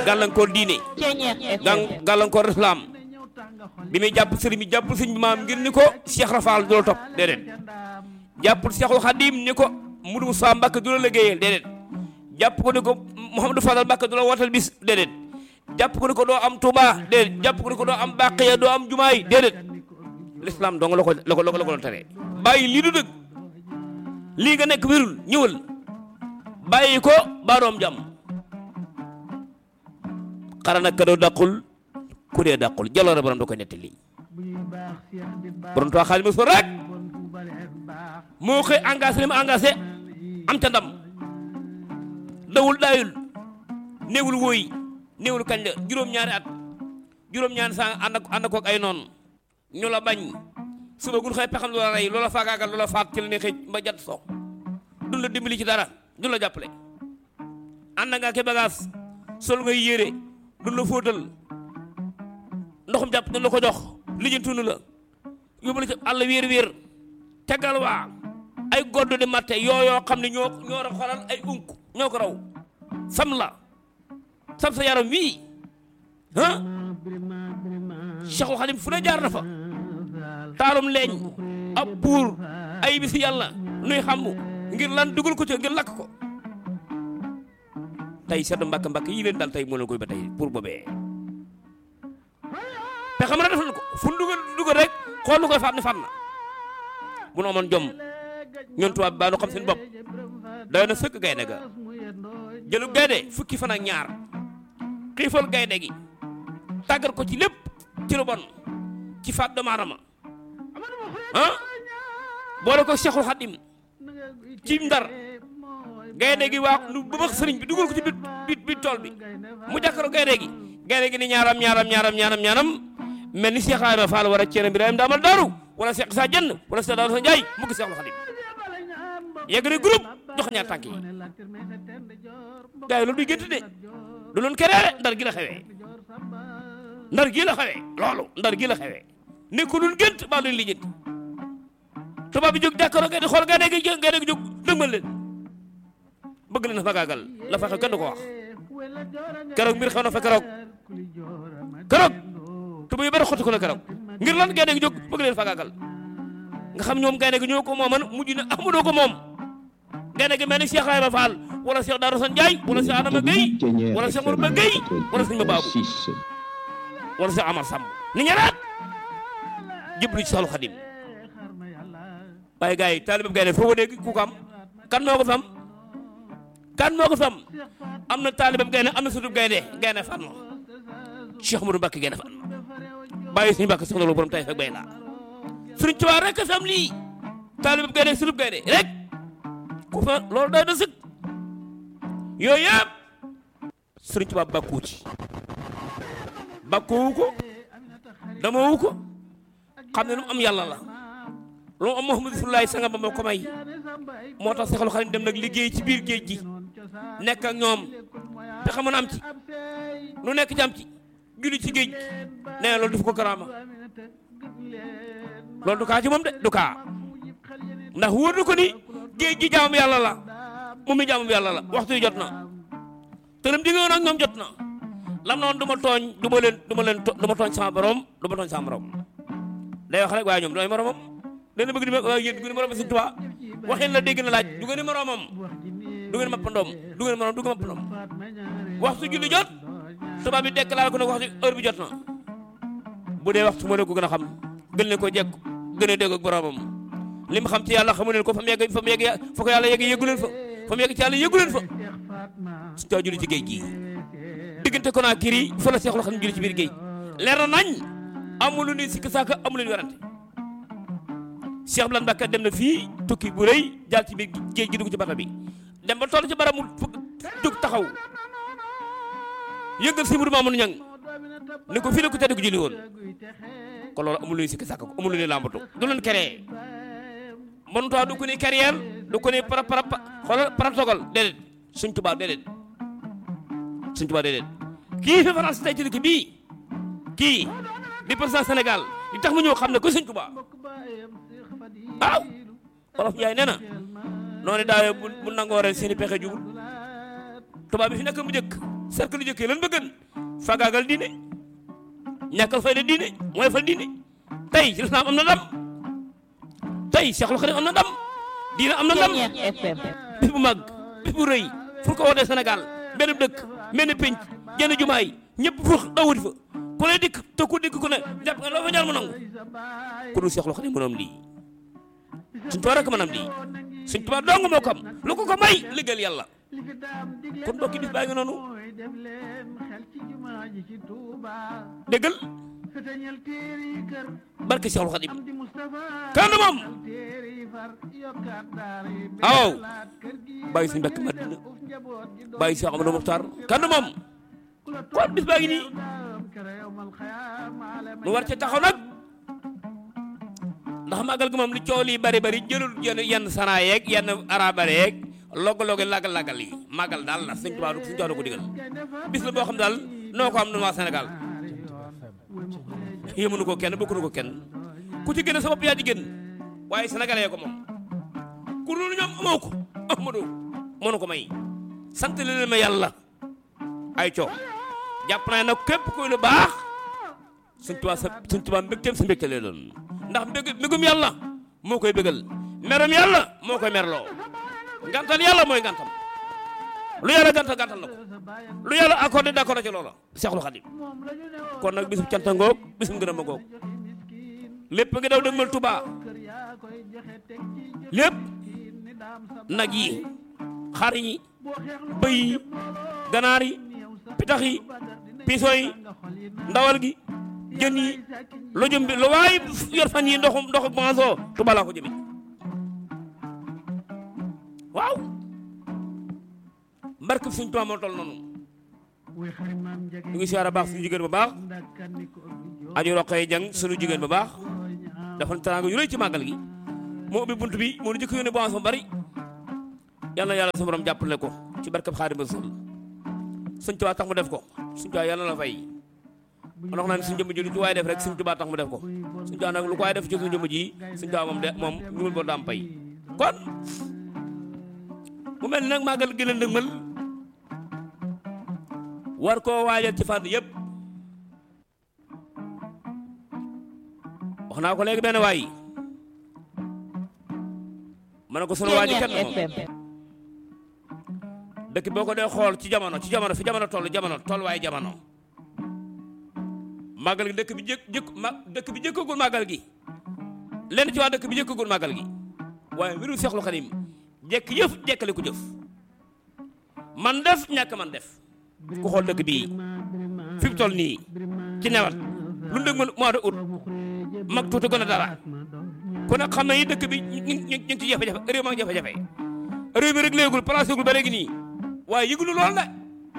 gàllankoor diine gan gàllankoor islam bi muy jàpp sëriñ bi jàppul sëriñ bi maam ngir ni ko Cheikh Rafal du la topp déedéet jàppul Cheikhul Khadim ni ko Mudu Musaa Mbàkke du la liggéeyal déedéet jàpp ko ni ko Mouhamadou Fadal Mbàkke du la wootal bis déedéet jàpp ko ni ko doo am Touba déedéet jàpp ko ni ko doo am Baqiya doo am Jumaay déedéet l'islam dong la ko la ko la ko la ko doon tere bàyyi lii du dëgg lii nga nekk wérul ñëwal bàyyi ko baa doom jàmm xara nag ka doo dàqul ku dee dàqul jaloore borom da koy nettali borom tuwaa xaalis ma so rek moo koy engagé li mu engagé am ca ndam dawul daayul néewul wóoy néewul kañ la juróom-ñaari at juróom-ñaari saa ànd ak ànd koog ay noonu ñu la bañ suba gun xëy pexam loola rey loola faagaagal loola faat ci la ne xëy ba jat so duñ la dimbali ci dara duñ la jàppale ànd nga ke bagage sol ngay yére duñ la fóotal ndoxum jàpp duñ la ko jox lijjantunu la yóbbu la ci àll wéer wéer tegal waa ay godd di matte yooyoo xam ne ñoo ñoo ra xolal ay unk ñoo ko raw sam la sam sa yaram wii ah Cheikhul Khadim fu ne jaar na fa taalum leeñ ab buur ay bisi yàlla nuy xamu ngir lan dugal ko ci ngir lakk ko tey sedd mbàkk mbàkk yi leen dal tey moo leen koy ba tey pour boobee te xam na def na ko fu mu dugal dugal rek xool lu koy faat ne faat na bu nu amoon jom ñoon tubaab bi baa nu xam seen bopp doy na sëkk gaynde ga jëlu gaynde fukki fan ak ñaar xiifal gaynde gi tàggat ko ci lépp ci lu bon ci faat doomu aadama ah boole ko Cheikhul Khadim ci ndar gaynde gi waa nu ba max sëriñ bi dugal ko ci bit bit bit tool bi mu jàkkaro gaynde gi gaynde gi ni ñaaram ñaaram ñaaram ñaaram ñaaram mel ni Cheikh Ibrahima Fall war a ceene Ibrahima daamal daaru wala Cheikh sa jenn wala Cheikh Daaru sa Njaay mu gis Cheikhul Khadim yegg ne groupe jox ñaar tànk yi gars yi loolu duy gént de du loon keree ndar gi la xewee ndar gi la xewee loolu ndar gi la xewee nekku luñ gént baa luñ lijjanti tubaab bi jóg jàkkaaroo gaynde xool gaynde gi gaynde gi jóg dëgmal leen bëgg leen a fagaagal la fa xew kenn du ko wax keroog mbir xew na fa keroog keroog tuba yu bari xotti ko la keroog ngir lan gaynde gi jóg bëgg leen fagaagal nga xam ñoom gaynde gi ñoo ko mooman mujj na amadoo ko moom gaynde gi mel ni Cheikh Ibrahima Fall wala Cheikh Darou San Ndiaye wala Cheikh Adama Gueye wala Cheikh Mourba Gueye wala Sëñ Babou wala Cheikh Amar Samb ni ñeneen jëblu ci Cheikhul Khadim waaye gars yi taalibe gaynde foo ko dégg ku ko am kan moo ko fi am kan moo ko fi am am na taalibe gaynde am na sutub gaynde gaynde fan ma Cheikh Mourou Mbacké gaynde fan ma bàyyi suñu Mbacké soxna lu borom tay fekk bay laa Sëriñ Tuubaa rek a fi am lii taalibe gaynde sutub gaynde rek ku fa loolu day da sëg yooyu yëpp Sëriñ Tuubaa bàkkuwu ci bàkkuwu ko dama wu ko xam ne lu mu am yàlla la lu mu am Muhammadu Rasulullaahi sanga ba moo ko may moo tax Seexul Xadiim dem nag liggéey ci biir géej gi nekk ak ñoom te xamoon am ci lu nekk ci am ci julli ci géej nee na loolu def ko karaama loolu du kaa ci moom de du kaa ndax wóor na ko ni géej gi jaamam yàlla la moom mi jaamam yàlla la waxtu yi jot na te lam diggoon ak ñoom jot na lam noonu du ma tooñ du ma leen du ma leen du ma tooñ sama borom du ma tooñ sama borom day wax rek waaye ñoom dooy moromam dana bëgg di ma waaye yéen du ngeen morom Sëñ Tuubaa waxin la dégg na laaj du ngeen moromam du ngeen mappandoom du ngeen morom du ngeen mappandoom waxtu julli jot tubaab bi déclaré ko ne waxtu heure bi jot na bu dee waxtu moo leen ko gën a xam gën leen ko jekk gën a dégg ak boromam li mu xam ci yàlla xamu leen ko fa mu yegg fa mu yegg fa ko yàlla yegg yeggu leen fa fa mu yegg ci yàlla yeggu leen fa su taa julli ci géej gi diggante ko naa kiri fa la Seexul Xadiim julli ci biir géej leer na nañ amul lu ni sikk saaka amul lu ñu werante Cheikh Blan Mbacke dem na fii tukki bu rëy jaar ci biir géej gi dugg ci bata bi dem ba toll ci bara mu dugg taxaw yëngal si mudu maamun ñang ni ko fii la ko tedd ko julli woon kon loolu amul lu ñu sikk saaka ko amul lu ñu làmbatu du leen keree mënutaa du ko ni carrière du ko ni para para xoolal protocole déedéet suñ tubaab déedéet suñ tubaab déedéet kii fi France tey ci dëkk bii kii di président Sénégal li tax mu ñëw xam ne ko suñ tubaab waaw wolof Njaay nee na noonu daawee bu bu nangoo ren seeni pexe jubul tubaab bi fi nekk mu jëkk cercle lu jëkkee lan bëggan fagaagal diine ñàkkal fayda diine mooy fal diine tey lislaam am na ndam tey Cheikhul Khadim am na ndam diine am na ndam bis bu mag bis bu rëy fu ko wootee Sénégal benn dëkk benn pénc jenn jumaay ñëpp fux dawuti fa ku ne dikk te ku dikk ku ne jàpp nga loo fa ñaan mu nangu ku dul Cheikhul Khadim mënoom lii suñ tubaab rek mënam lii suñ tubaab dong moo ko am lu ko ko may liggéeyal yàlla kon mbokki bis baa ngi noonu déggal barke Cheikhul Khadim kan moom aw bàyyi suñu mbokk Madina bàyyi Cheikh Amadou Mokhtar kan moom kon bis baa ngi nii nu war ca taxaw nag ndax màggal gi moom li coow lii bari bari jëlul yenn yenn sanaa yeeg yenn arabare yeeg logg-logg lagal-lagal yi màggal daal la suñ tubaab suñ tubaab ko digal bis la boo xam daal noo ko am nun waa Sénégal yéemunu ko kenn bokkunu ko kenn ku ci gën a sa bopp yaa ci gën waaye sénégalais ko moom ku dul ñoom amoo ko Ahmadou mënu ko may sant leen ma yàlla ay coow jàpp naa nag képp kuy lu baax suñ tubaab sa suñ tubaab mbégteem sa mbégte lee doon ndax mbég mbégum yàlla moo koy bégal merum yàlla moo koy merloo ngantal yàlla mooy ngantam lu yàlla gantal gantal la ko lu yàlla accordé d'accord ci loola Seexul Xadim kon nag bisum canta ngoog bisum ngërëm a ngoog lépp ngi daw dëgmal Tuubaa lépp nag yi xar yi bëy yi ganaar yi pitax yi piso yi ndawal gi jën yi lu jëm bi lu waay yor fan yi ndoxu ndoxu manso Tuubaa laa ko jëme waaw mbarke suñ Tuubaa moo toll noonu ñu ngi siyaara baax suñu jigéen bu baax aju roqee jang suñu jigéen bu baax dafa teraanga yu rëy ci màggal gi moo ubbi bunt bi moo nu jëkk yónnee boissons bari yàlla na yàlla sa borom jàppale ko ci barkab Xaadimu Rasuul suñ Tuubaa tax mu def ko suñ Tuubaa yàlla la fay man wax naa ne suñ jëmm ji lu ci waaye def rek suñ Tuubaa tax mu def ko suñ Tuubaa nag lu ko waaye def ci suñ jëmm ji suñ Tuubaa moom de moom ñumul boo daam pay kon mu mel ni nag màggal gi la ndëgmal war koo waajal ci fànn yëpp wax naa ko léegi benn waay ma ne ko sunu waaji kenn moom dëkk boo ko dee xool ci jamono ci jamono fi jamono toll jamono toll waaye jamono màggal gi dëkk bi jëkk jëkk ma dëkk bi jëkkagul màggal gi lenn ci waa dëkk bi jëkkagul màggal gi waaye mbiru Seexul Xadim jekk yëf jekkali ku jëf man def ñàkk man def ku xool dëkk bii fi mu toll nii ci newat lu ndëg ma mois de août mag tuuti gën a dara ku ne xam na yi dëkk bi ñu ñu ñu ngi ci jafe-jafe réew maa ngi jafe-jafe réew mi rek léegul placé gul ba léegi nii waaye yëgulu lool de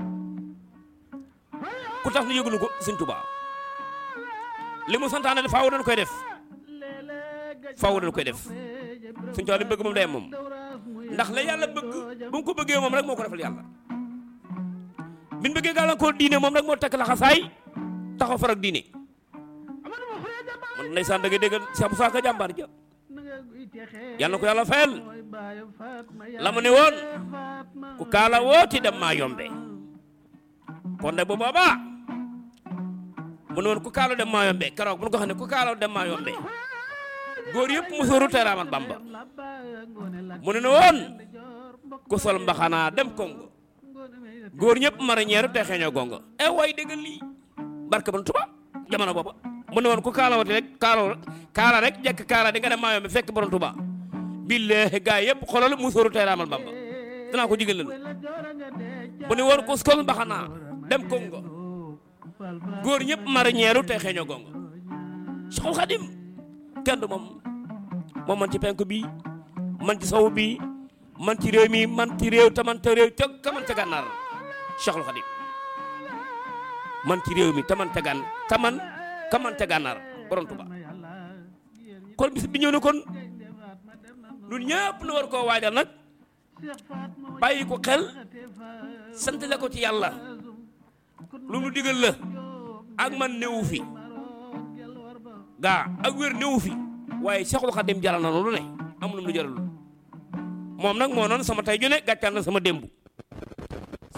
ku tax nu yëgulu ko Sëñ Tuubaa li mu santaane faaw dañ koy def faaw dañ koy def Sëñ Tuubaa li mu bëgg moom day moom ndax la yàlla bëgg bu mu ko bëggee moom rek moo ko defal yàlla bi ñu bëggee gàllankoor diine moom rek moo tekk la xasaay taxaw farak diine man ndeysaan da nga dégg Cheikh Moussa Ka jàmbaar ja yàlla na ko yàlla fayal la mu ne woon ku kaala wooti dem maa yombe kon nag bu boobaa mu ne woon ku kaala dem maa yombe keroog bu ñu ko xam ne ku kaala dem maa yombe góor yëpp musóoru teeraaman Bamba mu ne ne woon ku sol mbaxanaa dem Congo góor ñëpp marinière te xeeñoo gongo e way déggal lii barke ban tuba jamono booba mu ne woon ku kaalawati rek kaala kaala rek jekk kaala di nga dem maayoo mi fekk borom tuba billaahi gaa yëpp xolal musóoru teeraaman Bamba danaa ko jigéen leen mu ne woon ku sol mbaxanaa dem Congo góor ñëpp marinière te xeeñoo gongo Seexul Xadim kenn du moom moom man ci penku bi man ci sowu bi man ci réew mi man ci réew te man te réew te ka man ca gànnaar Cheikhul Khadim man ci réew mi te man ca gàn te man ka man ca gànnaar borom Tuba kon bis bi ñëw na kon ñun ñëpp nu war koo waajal nag bàyyi ko xel sant la ko ci yàlla lu nu digal la ak man néewu fi gaa ak wér néewu fi waaye Cheikhul Khadim jaral na lu ne amul lu mu jaralul moom nag moo noonu sama tey ju ne gàccal na sama démb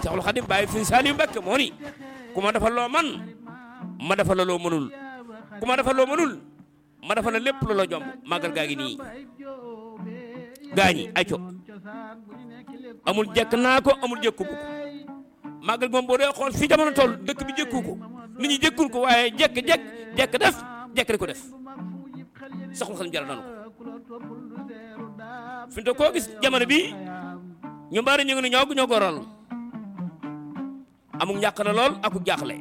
Seexul Xadim bàyyi fi Saliou Mbacke moo ni ku ma defal loo man ma defal la loo mënul ku ma defal loo mënul ma defal la lépp lu la jomb màggal gaa ngi nii gaañi ay co amul jekk naa ko amul jekku bu ko màggal moom boo dee xool fi jamono toll dëkk bi jekku ko nit ñi jekkul ko waaye jekk jekk jekk def jekk di ko def Seexul Xadim jaral nanu ko fi mu koo gis jamono bi ñu bari ñu ngi ne ñoo ñoo ko waral amul njàq na lool ak jaaxle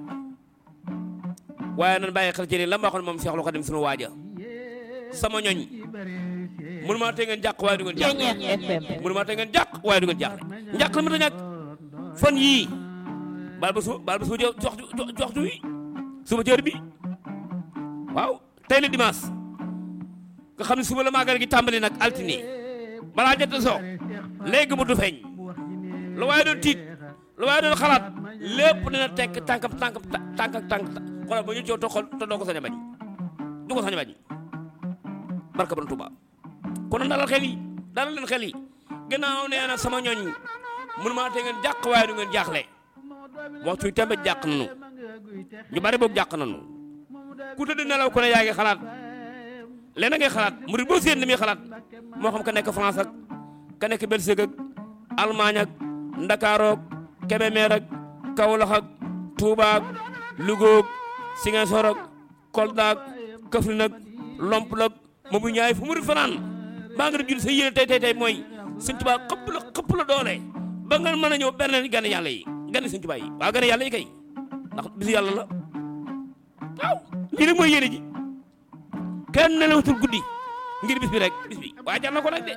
waaye nan bàyyi xel ci ni la ma waxoon moom Seexul Xadim sunu waaja sama ñoñ mënu maa tee ngeen jàq waaye du ngeen jaaxle mënu maa tee ngeen jàq waaye du ngeen jaaxle njàq la mënta ñàkk fan yii baal ba suba baal ba suba jox jox wi suba jër bi waaw tey la dimanche nga xam ne suba la màggal gi tàmbali nag altine balaa jot soo léegi mu du feeñ lu waaye doon tiit lu waaye doon xalaat lépp dina tekk tànkam tànkam tànk ak tànk xoolal ba ñu coow te xool te doo ko sañ a bañ du ko sañ a bañ barka ban Tuuba kon dalal xel yi dalal leen xel yi gannaaw nee na sama ñooñ mënu maa te ngeen jàq waaye du ngeen jaaxle waxtu yi tembe jàq nanu ñu bari boog jàq nanu ku tëdd nelaw ko ne yaa ngi xalaat leneen ngay xalaat murid boo séen ni muy xalaat moo xam ka nekk France ak ka nekk Belgique ak Allemagne ak Ndakaarook Kébémer ak Kaolack ak Touba ak Louga ak Ziguinchor ak Kolda ak Kaffrine ak Lompoul ak moomu ñaay fu murid fanaan baa nga jul sa yéene tey tey tey mooy Sëñ Tuubaa xëpp la xëpp la doole ba nga mën a ñëw benn gane yàlla yi gane Sëñ Tuubaa yi waa gane yàlla yi kay ndax bisu yàlla la waaw lii rek mooy yéene ji kenn nelawatul guddi ngir bis bi rek bis bi waaye jar na ko nag de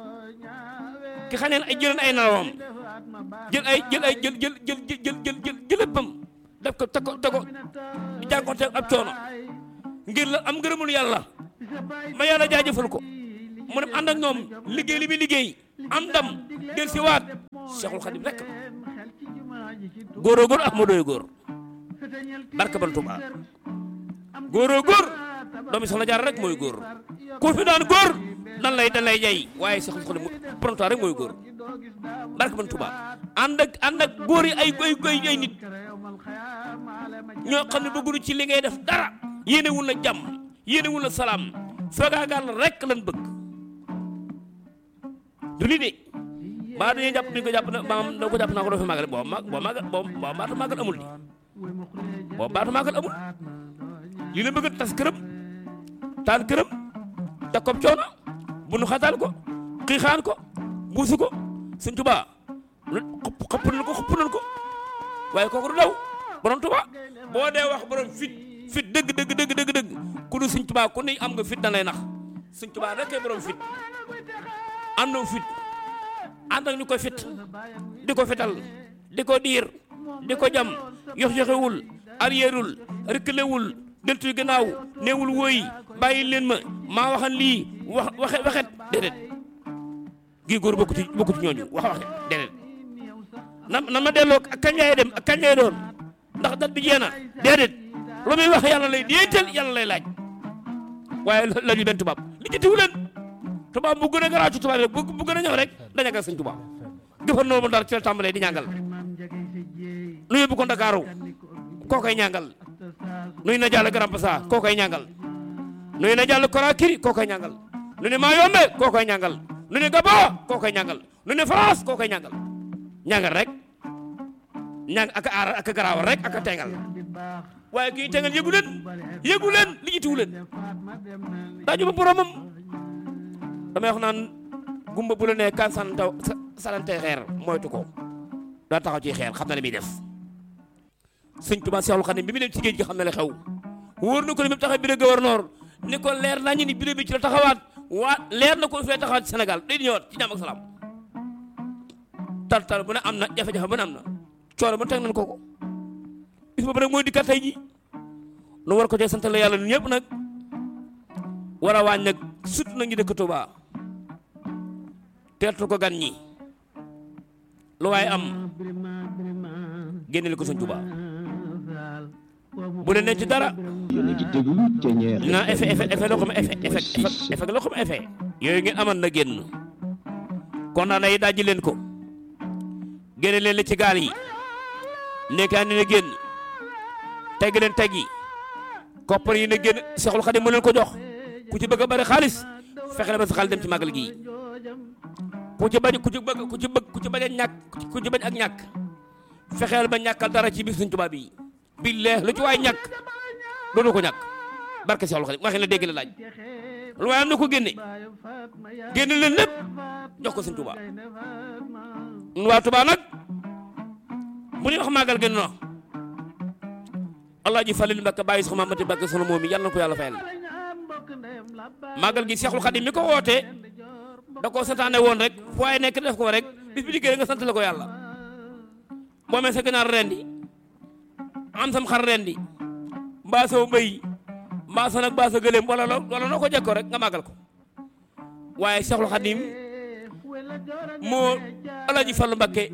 ki xaneen ay jëleen ay nalawam jël ay jël ay jël jël jël jël jël jël jëlëppam def ko te ko te ko jànkoonte ab coono ngir la am ngërëmul yàlla ma yàlla jaajëfal ko mu dem ànd ak ñoom liggéey li muy liggéey am ndam del si waat Cheikhul Khadim rek góoroo góor ak ma dooy góor barka ban Tuubaa góoroo góor doomi soxna jaar rek mooy góor ku fi daan góor dan lay dan lay jay waaye Cheikhul Khadim pronto rek mooy góor barka ban Tuubaa ànd ak ànd ak góor yi ay ay ay ay nit ñoo xam ne bëggunu ci li ngay def dara yéene wul la jàmm yéene wul la salaam fagaagal rek lan bëgg du lii de baa dañuy jàpp ni ko jàpp na maam da ko jàpp naa ko doo fi màggal boo mag boo màggal boo boo baatu màggal amul di boo baatu màggal amul lii la bëgg tas këram taal këram teg ko coono bu nu xataal ko xiixaan ko buusu ko Sëñ Tuubaa xëpp nañ ko xëpp nañ ko waaye kooku du daw borom Tuubaa boo dee wax borom fit fit dëgg dëgg dëgg dëgg dëgg ku du Sëñ Tuubaa ku ne am nga fit da lay nax Sëñ Tuubaa rek kay borom fit àndoo fit ànd ak ñu koy fit di ko fital di ko diir di ko jam yox yoxewul arrièreul reculewul deltu gannaaw neewul wooyi bàyyi leen ma maa waxan lii wax waxe waxet déedéet gii góor bokku ci bokku ci ñooñu wax waxe déedéet na na ma delloo ak kañ lay dem ak kañ lay doon ndax dat bi jeena déedéet lu muy wax yàlla lay déetal yàlla lay laaj waaye la ñu benn tubaab li ci tiw leen tubaab bu gën a garaaw ci tubaab rek bu gën a ñëw rek dañu ko sëñ tubaab gouvernement mu dara ci la tàmbalee di ñàngal nu yóbbu ko Ndakaaru koo koy ñàngal nuy na jàll Grand Bassam koo koy ñàngal nuy na jàll Conakry koo koy ñàngal nu ne Mayombe koo koy ñàngal nu ne Gabon koo koy ñàngal nu ne France koo koy ñàngal ñàngal rek ñàng ak aar ak garaawal rek ak a tengal waaye kii tengal yëgu leen yëgu leen li jitiwu leen daaju ba boromam damay wax naan gumba bu la nee kan sanante sanante xeer moytu ko daa taxaw ci xeer xam na li muy def sëñ Tuubaa Seexul Xadiim bi mu dem ci géej gi xam na li xew wóor na ko ni mu taxaw bureau gouverneur ni ko leer nañu ni bureau bi ci la taxawaat waa leer na ko fee taxawaat ci Sénégal day ñëwaat ci jàmm ak salaam tartar bu ne am na jafe-jafe bu ne am na coono bu teg nañ ko ko bis boobu nag mooy dikkat tey ji nu war ko cee sant la yàlla ñun ñëpp nag war a wàññi nag surtout nag ñu dëkk Touba teertu ko gan ñi lu waaye am génneel ko sëñ Touba bu leen ne ci dara na effet effet effet loo xam effet effet effet loo xam effet yooyu ngeen amal na génn kon naa nay dajji leen ko génne leen li ci gaal yi nekkaa ni ne génn tegg leen teg yi koppar yi ne génn Seexul Xadim mu leen ko jox ku ci bëgg a bari xaalis fexe la ba sa xaalis dem ci màggal gii ku ci bañ ku ci bëgg ku ci bëgg ku ci bañ a ñàkk ku ci bañ ak ñàkk fexeel ba ñàkkal dara ci bis Sëñ Tuubaa bi billaah lu ci waay ñàkk doonu ko ñàkk barke Seexul Xadim waxi la dégg la laaj lu waaye am na ko génne génne leen lépp jox ko Sëñ Tuubaa nun waa Tuubaa nag bu ñuy wax màggal gën no Alaaji Falil Mbàkke bàyyi soxna Mati Mbàkke sunu moom yi yàlla na ko yàlla fayal màggal gi Seexul Xadim mi ko wootee da koo santaane woon rek fu waaye nekk def ko rek bis bi diggée nga sant la ko yàlla boo mee sa ginaar rendi am sam xar rendi mbaa saw bëy mbaa sa nag mbaa sa gëléem wala loo wala noo ko jekkoo rek nga màggal ko waaye Seexul Xadim moo Alaaji Fallu Mbàkke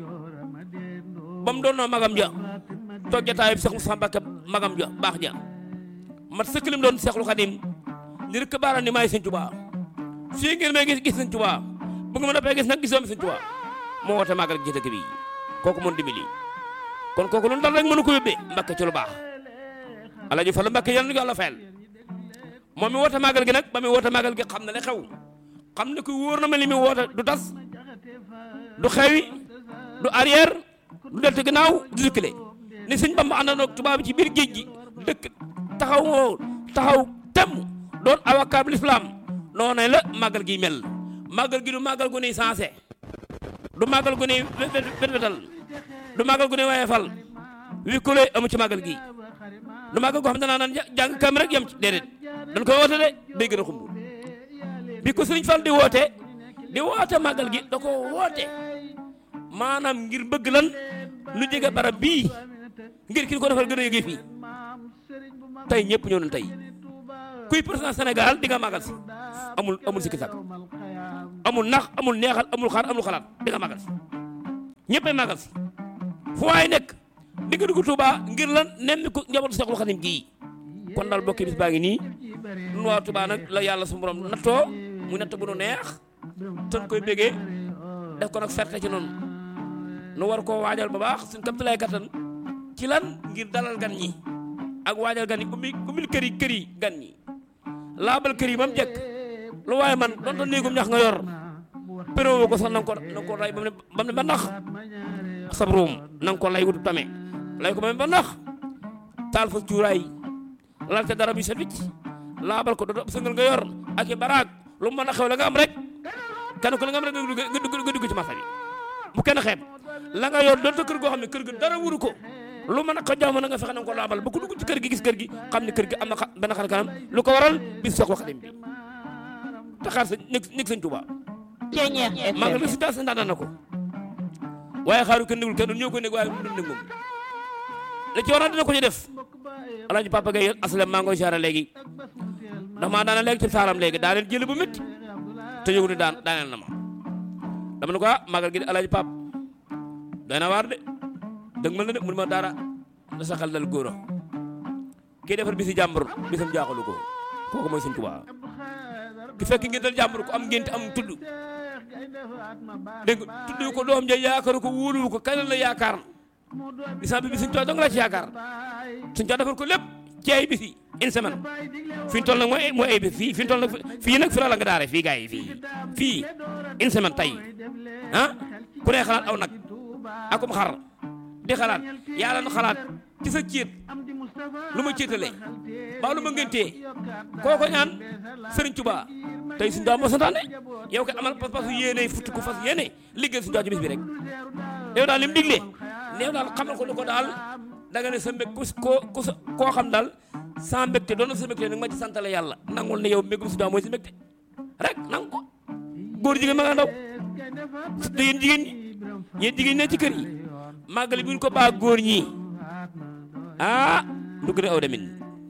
ba mu doon noo magam ja toog jataayub Seex Musaa Mbàkke magam ja baax ja mat sëkk lim doon Seexul Xadim li rek baara ni maay Sëñ Tuubaa fii ngeen may gis gis Sëñ Tuubaa bu nga ma noppee gis nag gisoo mi Sëñ Tuubaa moo woote màggal gi ci dëkk bi kooku mën dimbali kon kooku lu dal rek mënu ko yóbbee Mbàkke ci lu baax Alaaji Fallu Mbàkke yal na ko Yàlla fayal moom mi woote màggal gi nag ba mi woote màggal gi xam na ne xew xam ne ku wóor na ma li mi woote du tas du xewi du arrière du deltu ginnaaw du dukkile ni sëñ Bamba àndandoo ak tubaab bi ci biir géej gi dëkk taxaw woo taxaw tem doon awakaab lislaam noonu la màggal gi mel màggal gi du màggal gu nuy sensé du màggal gu nuy wetwetal du màggal gu nuy wayefal wi ku lay amu ci màggal gi du màggal goo xam ne danaa naan jàng kam rek yem ci déedéet dañ koy woote de day gën a xumb bi ko sëriñ Fall di woote di woote màggal gi da ko woote maanaam ngir bëgg lan lu jege barab bii ngir ki ko defal gën a yëgee fii tey ñëpp ñëw nañ tey kuy président Sénégal di nga màggal si amul amul sikki sàkk amul nax amul neexal amul xaar amul xalaat di nga màggal si ñëppay màggal si fu waay nekk di nga dugg Touba ngir lan nemmi ko njabootu Seexul Xadim gii kon daal bokki bis baa ngi nii nun waa Touba nag la yàlla su borom nattoo mu natt bu nu neex te koy bégee def ko nag ferte ci noonu nu war koo waajal ba baax suñ kam lay kattan ci lan ngir dalal gan ñi ak waajal gan yi ummi ummil kër yi kër yi gan ñi laabal kër yi ba mu jekk lu waaye man donte néegum ñax nga yor péréwo ko sax na nga ko na nga ko lay ba mu ne ba mu ne ba nax sab ruum na nga ko lay wutu tame lay ko ba mu ba nax taal fa cuuraay lal te dara bi sa wicc laabal ko dodo sëngal nga yor ak i baraag lu mu mën a xew la nga am rek kenn ko la nga am rek nga dugg nga dugg ci marché bi bu kenn xeeb la nga yor doonte kër goo xam ne kër ga dara wuru ko lu mën a ko jàmm na nga fexe na nga ko laabal ba ku dugg ci kër gi gis kër gi xam ne kër gi am na benn xar kanam lu ko waral bis Seexul Xadim bi te xaar sa nekk nekk sëñ Tuubaa maa ngi résultat sa ndaan na ko waaye xaaru kenn négul kenn ñoo ko nég waaye du nég moom la ci waroon dina ko ci def alaaji papa gay aslem maa ngi koy siyaare léegi ndax maa daana léegi ci saaram léegi daa leen jële bu métti te yëgu ni daan daaneel na ma dama ne ko ah magal gi de alaaji pap doy na waar de dëgg mal na de mun ma dara da sa xel dal góor a kii defar bisi jàmbur bisam jaaxalu ko kooku mooy Sëñ Tuubaa ki fekk ngeen dal jàmbur ko am ngénte am tudd dégg nga tudd ko doom ja yaakaaru ko wóoluwu ko kañ la yaakaar bisam bi bi Sëñ Tuubaa dong la ci yaakaar Sëñ Tuubaa defar ko lépp ci ay bis yi une semaine fi ñu toll nag mooy mooy ay bis fii fi ñu toll nag fii nag fi la nga daare fii gars yi fii fii une semaine tey ah ku ne xalaat aw nag akum xar di xalaat yàlla na xalaat ci sa ciit lu ma ciitalee ba lu ma ngëntee kooko ñaan Sëriñ Tuubaa tey suñu daa moo santaane yow ko amal pas-pasu yéene futti ko fas yéene liggéey suñu daa ci bis bi rek yow daal li mu digle néew daal xamal ko lu ko daal da nga ne sa mbég ku ko koo xam daal sa mbégte doon na sa mbégte nag ma ci santale yàlla nangul ne yow mbégum si daa mooy sa mbégte rek nangu ko góor jigéen ma nga ndaw surtout yéen jigéen ñi yéen jigéen ñi ne ci kër yi màggali bu ñu ko baa góor ñi ah du gën a aw demin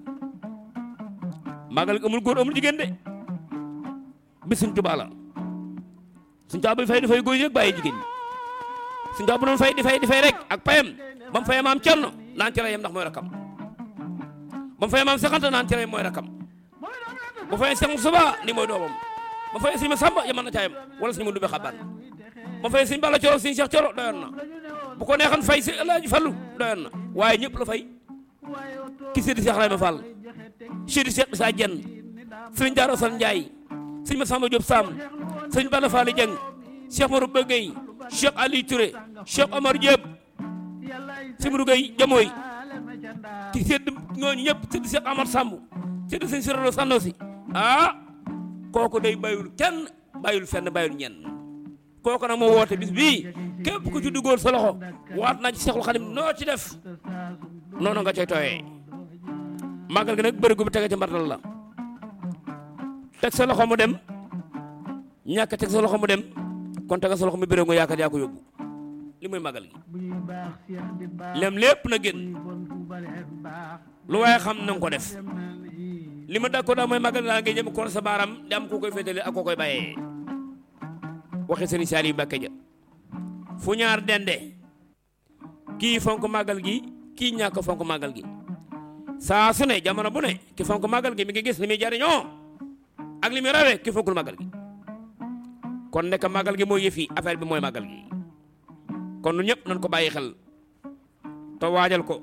màggal amul góor amul jigéen de bis suñ tubaa la suñ tubaa bi fay di fay góor ñi rek bàyyi jigéen ñi suñ tubaa bu doon fay di fay di fay rek ak payam ba mu fayee maam Cerno naan ci rayam ndax mooy rakam ba mu fayee maam Saxanta naan ci rayam mooy rakam bu fayee Seex Suba ni mooy doomam ba fayee sëñ ma Samba yaman na caayam wala sëñ ma Ndumbe Xabaan ba fayee sëñ Balla Coro sëñ Cheikh Coro doyoon na bu ko neexan fay si Alaaji Fallu doyoon na waaye ñëpp la fay ki séddi Cheikh Rayma Fall séddi Cheikh Issa Dieng sëriñ Daaro Sall Ndiaye sëriñ Massamba Diop Sam sëriñ Balla Fall Dieng Cheikh Marou Bëggey Cheikh Ali Touré Cheikh Omar Diop Simirou Gueye Jamooy ki sédd ñooñu ñëpp séddi Cheikh Amar Samb séddi sëriñ Sirolo Sandosi ah kooku day bayul kenn bayul fenn bayul ñenn kooku nag moo woote bis bii képp ku ci duggoon sa loxo waat naa ci Seexul Xadim noo ci def noonu nga coy tooyee màggal gi nag bërigo bi tege ci mbartal la teg sa loxo mu dem ñàkk teg sa loxo mu dem kon tega sa loxo mu bërigo yaakaar yaa ko yóbbu li muy màggal gi lem lépp na génn lu waaye xam na nga ko def li ma d'accord daal mooy màggal daal ngay jëm kon sa baaram di am ku koy féetale ak koo koy bàyyee waxi sëriñ Saliou Mbacké ja fu ñaar dende kii fonk màggal gi kii ñàkk fonk màggal gi saa su ne jamono bu ne ki fonk màggal gi mi ngi gis li muy jariñoo ak li muy rawee ki fonkul màggal gi kon nekk màggal gi mooy yëfi affaire bi mooy màggal gi kon nu ñëpp nañ ko bàyyi xel te waajal ko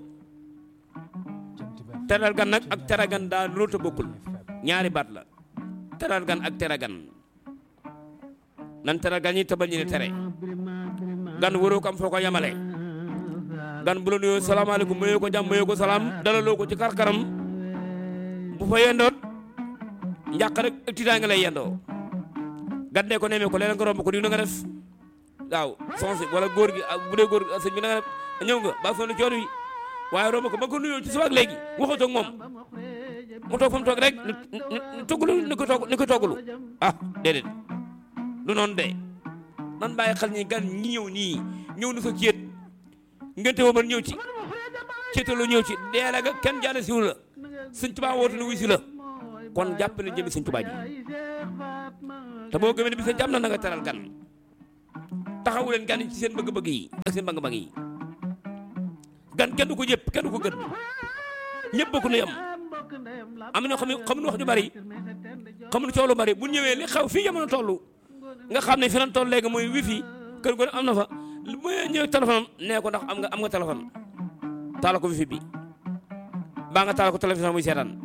teral gan nag ak teragan daa loolu te bokkul ñaari baat la teral gan ak teragan nan teral gan ñi tëbal ñi ne tere gan waroo ko am foo ko yamale gan bu la nuyoo salaamaaleykum mayoo ko jàmm mayoo ko salaam dalaloo ko ci karkaram bu fa yendoot njàq rek ak tiitaa nga lay yendoo gan dee ko nemee ko leneen nga romb ko di na nga def waaw sonsi wala góor gi ak bu dee góor gi sëñ bi na nga def ñëw nga ba sonn coon wi waaye romb ko ba ko nuyoo ci suba ak léegi waxatoo ak moom mu toog fa mu toog rek ni toggulu ni ko togg ni ko toggulu ah déedéet du noonu de nan bàyyi xel ñi gan ñi ñëw nii ñëw na sa céet ngente woo man ñëw ci céetalu ñëw ci deela ga kenn jaane siwu la sëñ Tuubaa wootu na wuy si la kon jàpp ne jëmi sëñ Tuubaa ji te boo gëmee ne bi sa jàmm na na nga teral gan taxawu leen gan yi ci seen bëgg-bëgg yi ak seen bëgg-bëgg yi gan kenn du ko jëpp kenn du ko gën ñëpp bokk nu yam am na ñoo xam ne xamuñu wax ju bari xamuñu coow lu bari bu ñëwee li xew fii jamono toll nga xam ne fi lan toll léegi mooy wifi kër gu ne am na fa lu muy ñëw téléphone am nee ko ndax am nga am nga téléphone taala ko wifi bi baa nga taala ko télévision muy seetaan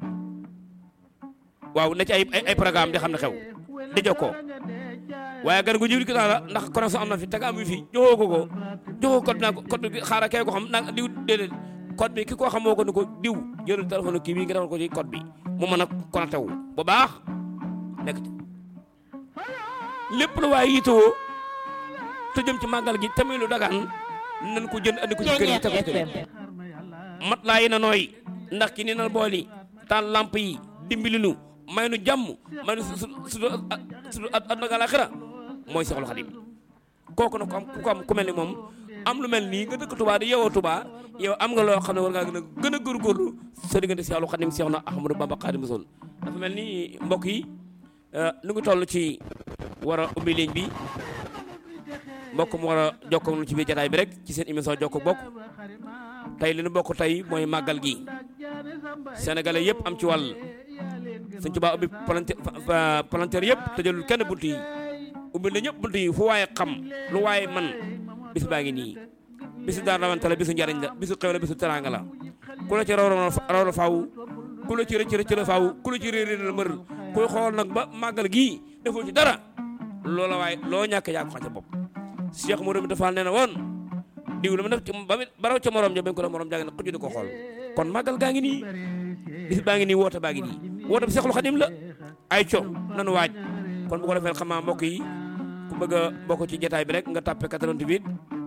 waaw na ci ay ay programme di xam ne xew di jokkoo waaye gan gu jiwli ki la ndax connexion am na fi te nga am wifi joxoo ko ko joxoo code naa ko code bi xaaral kee ko xam naa diw déedéet code bi ki ko xam moo ko ni ko diw jëlal téléphone kii bii nga defal ko ci code bi mu mën a connecté wu bu baax nekk ci lépp lu waaye yitewoo te jëm ci màggal gi tamit lu dagaan nañ ko jënd andi ko ci kër yi teg ko ci kër mat laa yi na nooy ndax ki ni na bool yi taal lamp yi dimbali nu may nu jàmm may nu su su su àdduna ak àllaaxira mooy Seexul Xadim kooku nag ku am ku am ku mel ni moom am lu mel nii nga dëkk Touba di yeewoo Touba yow am nga loo xam ne war ngaa gën a gën a góorgóorlu sa diggante Seexul Xadim Seex na Ahmadou Bamba Xaadimu Rasuul dafa mel ni mbokk yi nu ngi toll ci war a ubbi ligne bi mbokk mu war a jokkoo ci biir jataay bi rek ci seen émission jokko bokk tey li nu bokk tey mooy màggal gi sénégalais yëpp am ci wàll Sëñ Tuubaa ubbi palanteer yëpp tëjalul kenn bunt yi ubbi na ñëpp bunt yi fu waaye xam lu waaye man bis baa ngi nii bisu daan rawante la bisu njariñ la bisu xew la bisu teraanga la ku la ci raw raw la faaw ku la ci rëcc rëcc la faaw ku la ci réer réer la mëral kuy xool nag ba màggal gii defoo ci dara loola waaye loo ñàkk yaa ko xam ca bopp Cheikh Modou mi dafa nee na woon diw la ma def ci ba ba raw ca morom ja bañ ko la morom jàng na xuju di ko xool kon màggal gaa ngi nii bis baa ngi nii woote baa ngi nii woote bi Seexul Xadim la ay co nanu waaj kon bu ko defee xam naa mbokk yi ku bëgg a bokk ci jotaay bi rek nga tàppe 88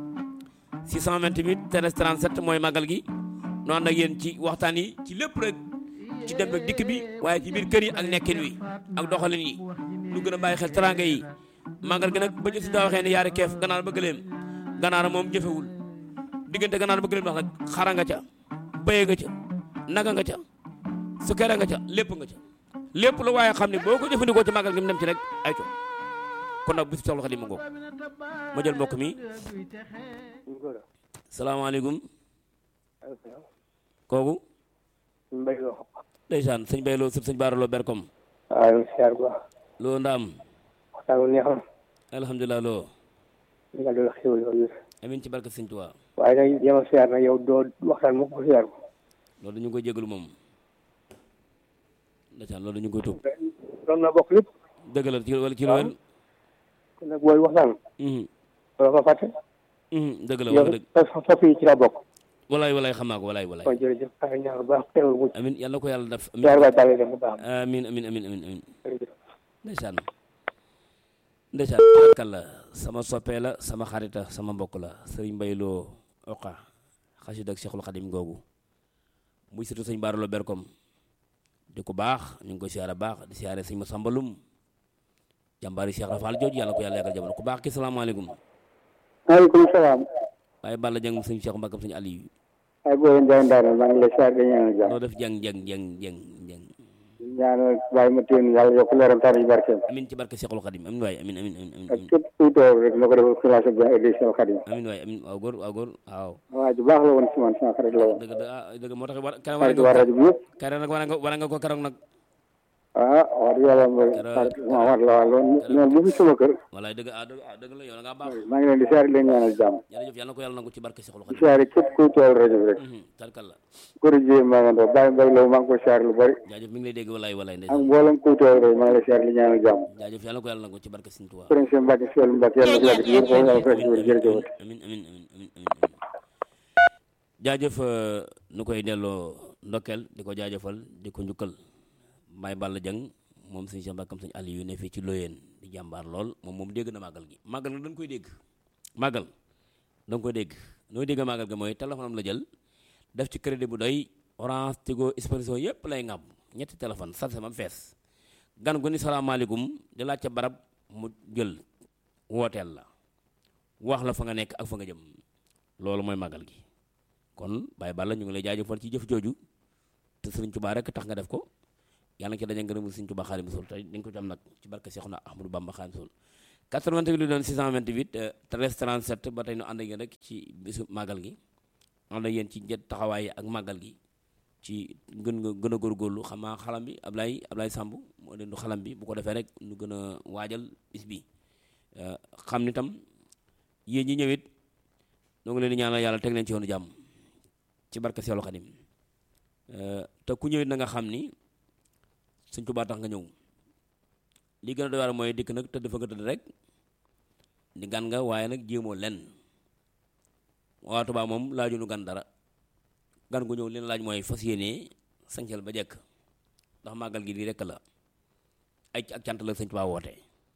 628 13 37 mooy màggal gi nu ànd ak yéen ci waxtaan yi ci lépp rek ci dem ak dikk bi waaye ci biir kër yi ak nekkin wi ak doxalin yi lu gën a bàyyi xel teraanga yi màggal gi nag ba ñu si daa waxee ne yaari keef ganaar ba gëléem ganaar moom jëfewul diggante ganaar ba gëléem ndax nag xara nga ca bëye nga ca naga nga ca sukkeera nga ca lépp nga ca lépp lu waaye xam ne boo ko jëfandikoo ci màggal gi mu dem ci rek ay co kon nag bisu Seexul Xadiim mu ngoog ma jël mbokk mi salaamaaleykum kooku mbay loo ndeysaan sëñ Bay loo sëb sëñ Baara loo berkom waaw siyaar bu baax loo ndaam waxtaan wu neexoon alhamdulilah loo nga doon xéwal yoo wér amin ci barke sëñ Tuubaa waaye nag jéem a siyaar nag yow doo waxtaan mukk ko siyaar ko loolu dañu koy jégalu moom ndeysaan loolu dañu koy tuub doon na bokk lépp dëgg la ci wala ci lu wér kon nag booy waxtaan Mhm, doo ko fàtte mhm, dëgg la yow wax dëgg sa sopp yi ci la bokk walaay walaay xam naa ko walaay walaay kon jërëjëf xare ñaar bu baax teewul mucc amin yàlla na ko yàlla def amin siyaar baay bàyyi dem bu baax amin amin amin amin amin jërëjëf ndeysaan ndeysaan tabarkal la sama soppee la sama xarita sama mbokk la sëriñ Mbay Lo oqa xasid ak Cheikhul Xadim googu muy surtout sëñ Baara Lo Berkom di ko baax ñu ngi koy siyaare baax di siyaare sëñ Masamba Lum jàmbaari Cheikh Rafal jooju yàlla ko yàlla yàggal jamono ku baax ki salaamaaleykum maaleykum salaam waaye Balla Jeng sëñ Cheikh Mbakam sëñ Aliou ay booy Ndiaye Ndane maa ngi lay siyaar di ñaanal jàmm noo def jeng jeng jeng jeng jeng ñaanal bàyyi ma téen yàlla yokk leeram tar yi barkeem amin ci barke Cheikhul Xadim amin waay amin amin amin amin ak képp kuy toog rek na ko defal xilaasa bi édition Xadim amin waay amin waaw góor waaw góor waaw waa ju baax la woon si man sama xarit la woon dëgg dëgg ah dëgg moo tax war keroog war xarit waa nga rajo bi yëpp keroog nag war nga war nga ko keroog nag ah wax dëgg yàlla mooy xarit ma war la waa loolu ñoom bu fi sama kër walaay dëgg ah dëgg ah dëgg la yow da ngaa baax maa ngi leen di siyaar di leen ñaanal jàmm jërëjëf yàlla na ko yàlla nangu ci barke Cheikhul di Xadim siyaare képp kuy toog rajo bi rek Mhm, tarkal la kori jiyee maa nga ndaw bàyyi mbay law maa ngi koy siyaar lu bari jaajëf mi ngi lay dégg walaay walaay ak ndeysaan mboolem kuy toog rek maa ngi lay siyaar di ñaanal jàmm jaajëf yàlla na ko yàlla nangu ci barke Sëñ Tuubaa sëriñ seen Mbàkke Sëriñ Mbàkke yàlla na ko yàgg ci wér foofu yàlla ko ci wér jërëjëf amin amin amin amin amin jaajëf euh, nu koy delloo ndokkeel di ko jaajëfal di ko njukkal Baye Balla Jeng moom sëñ Cheikh Mbakam sëñ Aliou ne fii ci Loyeen di jàmbaar lool moom moom dégg na màggal gi màggal nag dañ koy dégg màggal da nga koy dégg nooy dégg màggal gi mooy téléphone am la jël def ci crédit bu doy orange tigo expresso yépp lay ngàbb ñetti téléphone sarse mam fees gan gu ni salaamaaleykum di laaj ca barab mu jël wooteel la wax la fa nga nekk ak fa nga jëm loolu mooy màggal gi kon Baye Balla ñu ngi lay jaajëfal ci jëf jooju te Sëriñ Tuubaa rek tax nga def ko yàlla nga ci daje ngërëmul Sëriñ Tuubaa Xaadimu Rasuul tey dañ ko ci am nag ci barke Seexuna Ahmadu Bamba Xaadimu Rasuul 88 lu doon 628 13 37 ba tey ñu ànd ak yéen rek ci bisu màggal gi ànd ak yéen ci njët taxawaay ak màggal gi ci gën nga gën a góorgóorlu xam naa xalam bi Ablaye Ablaye Samb moo leen du xalam bi bu ko defee rek ñu gën a waajal bis bi xam ni tam yéen ñi ñëwit ñoo ngi leen di ñaanal yàlla teg leen ci yoonu jàmm ci barke Seexul Xadim te ku ñëwit na nga xam ni Sëñ Tuubaa tax nga ñëw li gën a doy waar mooy dikk nag tëdd fa nga tëdd rek di gan nga waaye nag jéemoo lenn waa Tuubaa moom laaju nu gan dara gan gu ñëw leen laaj mooy fas yéenee sañcal ba jekk ndax màggal gi lii rekk la ay ak cant la Sëñ Tuubaa woote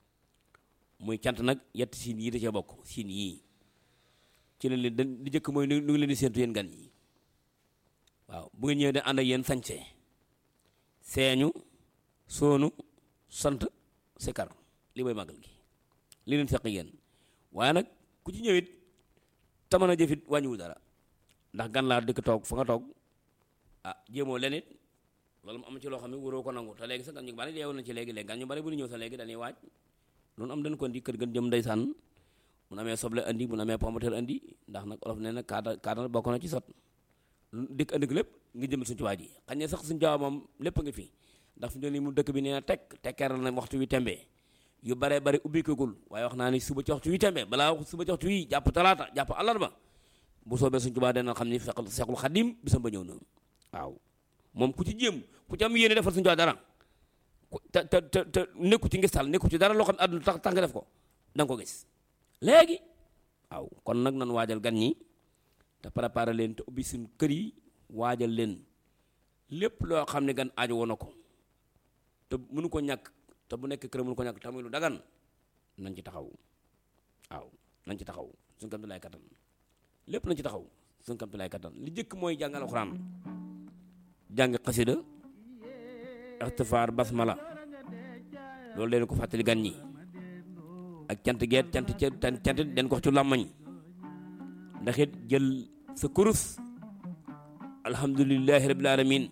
muy cant nag yett siin yii da cee bokk siin yii ci leen leen di jëkk mooy nu ngi leen di séentu yéen gan yi waaw bu ngeen ñëwee da ànd ak yéen sañse seeñu soonu sant sikar li mooy màggal gi li leen seq yéen waaye nag ku ci ñëwit taman a jëfit wàññiwul dara ndax gan laa dëkk toog fa nga toog ah jéemoo leen it loolu mu am ci loo xam ne waroo ko nangu te léegi sax gan ñu bari yeewu na ci léegi léegi gan ñu bari bu ñu ñëw sax léegi dañuy waaj loolu am dañ ko indi kër gën jëm ndeysaan mun amee soble andi mun amee pomateur andi ndax nag olof nee na kaata kaata bokk na ci sot dikk andi ko lépp ngi jëmal suñu tubaab ji xañ ne sax suñu tubaab moom lépp nga fi ndax fi mu ne nii mu dëkk bi nee na tekk tekkeeral na waxtu wi tembe yu baree bari ubbi kagul waaye wax naa ni suba ci waxtu wi tembe balaa suba ci waxtu wi jàpp talaata jàpp àllarba bu soobee suñu tubaab dana xam ni Seexul Seexul Xadim bisam ba ñëw na waaw moom ku ci jéem ku ci am yéene defal suñu tubaab dara te te te te nekku ci ngistal nekku ci dara loo xam ne àdduna tax tax nga def ko da nga ko gis léegi waaw kon nag nan waajal gan ñi te préparer leen te ubbi suñ kër yi waajal leen lépp loo xam ne gan aajo woon na ko te mënu ko ñàkk te bu nekk kër mënu ko ñàkk te muy lu dagan nañ ci taxaw waaw nañ ci taxaw suñ kam lay kattan lépp nañ ci taxaw suñ kam lay kattan li jëkk mooy jàng alxuraan jàng xasida ixtifaar basmala loolu leen ko fàttali gan ñi ak cant geet cant cant cant den ko wax ci làmmañ ndax it jël sa kurus alhamdulillahi rabbil alamin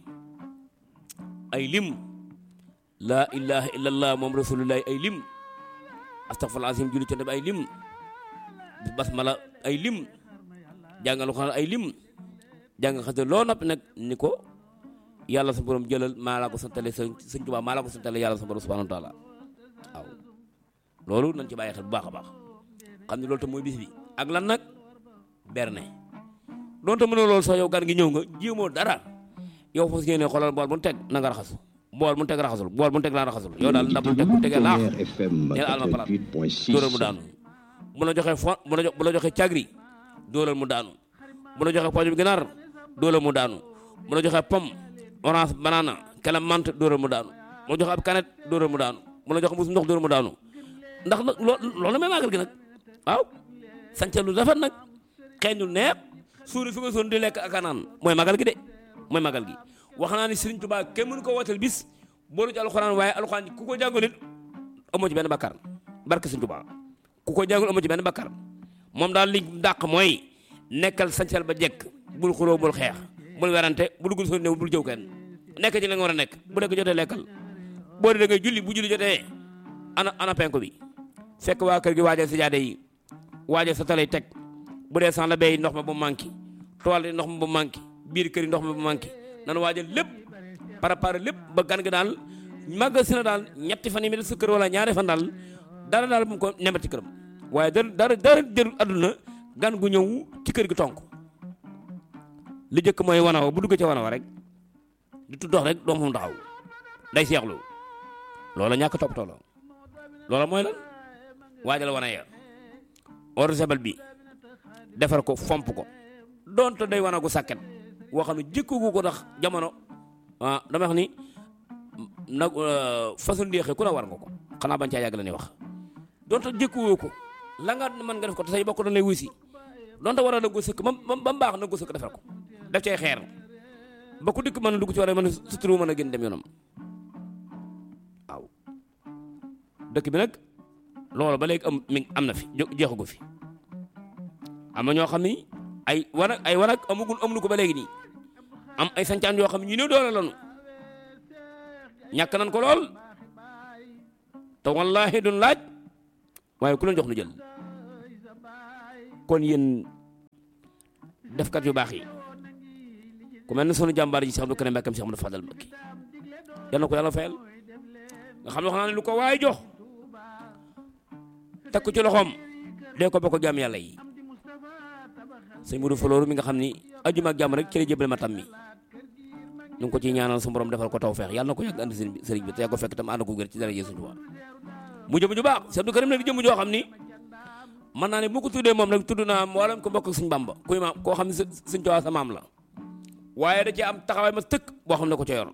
ay lim laa ilaha illallah moom rasulullahi ay lim astaghfirullah azim julli cant bi ay lim basmala ay lim jàngal ko ay lim jàng xasida loo noppi nag ni ko yàlla sa borom jëlal maa laa ko santale sa sëñ Tuubaa maa laa ko santale yàlla sa borom subhanahu wa taala waaw loolu nañ ci bàyyi xel bu baax a baax xam ne loolu tam mooy bis bi ak lan nag berne donte mënoo loolu sax yow gan gi ñëw nga jéemoo dara yow fas yéene xoolal bool bu nu teg na nga raxasu bool bu nu teg raxasul bool bu nu teg laa raxasul yow daal ndab bu nu teg bu tegee laax neel alma palaat dóoral mu daanu bu la joxee fo bu la bu la joxee cagri dóoral mu daanu bu la joxee pooj bi ginaar dóoral mu daanu bu la joxee pomme orange banana kela mante dóoral mu daanu bu la joxee ab canette dóoral mu daanu bu la joxee mbuus ndox dóoral mu daanu ndax nag loo loolu may màggal gi nag waaw sànce lu rafet nag xeeñ lu neex suuri fi nga soon di lekk ak a naan mooy magal gi de mooy magal gi wax naa ni Serigne Touba kenn mënu ko wooteel bis boolu ci alxuraan waaye alxuraan ku ko jàngul it amoo ci benn bakkar barke Serigne Touba ku ko jàngul amoo ci benn bakkar moom daal li dàq mooy nekkal sañcal ba jekk bul xuloo bul xeex bul werante bul gul soo néew bul jëw kenn nekk ci la nga war a nekk bu nekk jotee lekkal boo dee da ngay julli bu julli jotee ana ana penko bi fekk waa kër gi waajal si jaade yi waajal sa talay teg bu dee san la bay ndox ma bu manqué toile yi ndox ma bu manqué biir kër yi ndox ma bu manqué nanu waajal lépp préparé lépp ba gan gi daal màggal si na daal ñetti fan yi mi def sa kër wala ñaari fan daal dara daal bu mu ko nemat ci këram waaye dara dara dara jël adduna gan gu ñëw ci kër gi tonk li jëkk mooy wanawa bu dugg ca wanawa rek di tuddox rek doom mu taxaw day seexlu loola ñàkk toppatoo la loola mooy lan waajal wana ya eau de bi defar ko fomp ko donte day wanagu sàkket woo xam ne jëkkagu ko ndax jamono ah dama wax ni nag façon ndéexee ku la war nga ko xanaa bañ caa yàgg la ni wax donte jëkkuwoo ko la nga mën nga def ko te say bokk dañ lay wusi donte war a naggu sëkk ba ba mbaax naggu sëkk defar ko def cay xeer ba ku dikk mën a dugg ci war a mën a suturu mën a gën dem yoonam waaw dëkk bi nag loolu ba léegi am mi am na fi jeexagu fi am na ñoo xam ni ay wanag ay wanag amugul amuñu ko ba léegi nii am ay sancaan yoo xam ne ñu ne doole lanu ñàkk nañ ko lool te wallaahi duñ laaj waaye ku leen jox nu jël kon yéen defkat yu baax yi ku mel ne sunu jàmbaar ji Cheikh Abdou Karim Mbacké Cheikh Amadou Fadal Mbacké yal na ko yàlla fayal nga xam ne wax naa ne lu ko waay jox teg ko ci loxoom dee ko bokk jaam yàlla yi sëñ Modou Falooru mi nga xam ni ajuma ak jàmm rek ci la jébal matam mi ñu ngi ko ciy ñaanal su borom defal ko taw feex yàlla na ko yàgg andi sëriñ bi te yàgg ko fekk tam ànd ko gër ci dara Yeesu Tuubaa mu jëm ju baax Cheikh Abdou Karim nag di jëm joo xam ni mën naa ne bu ko tuddee moom nag tudd naa mboolem ko bokk ak suñ Bamba kuy maam koo xam ne suñ Tuubaa sa maam la waaye da ci am taxawaay ma tëkk boo xam ne ko ca yor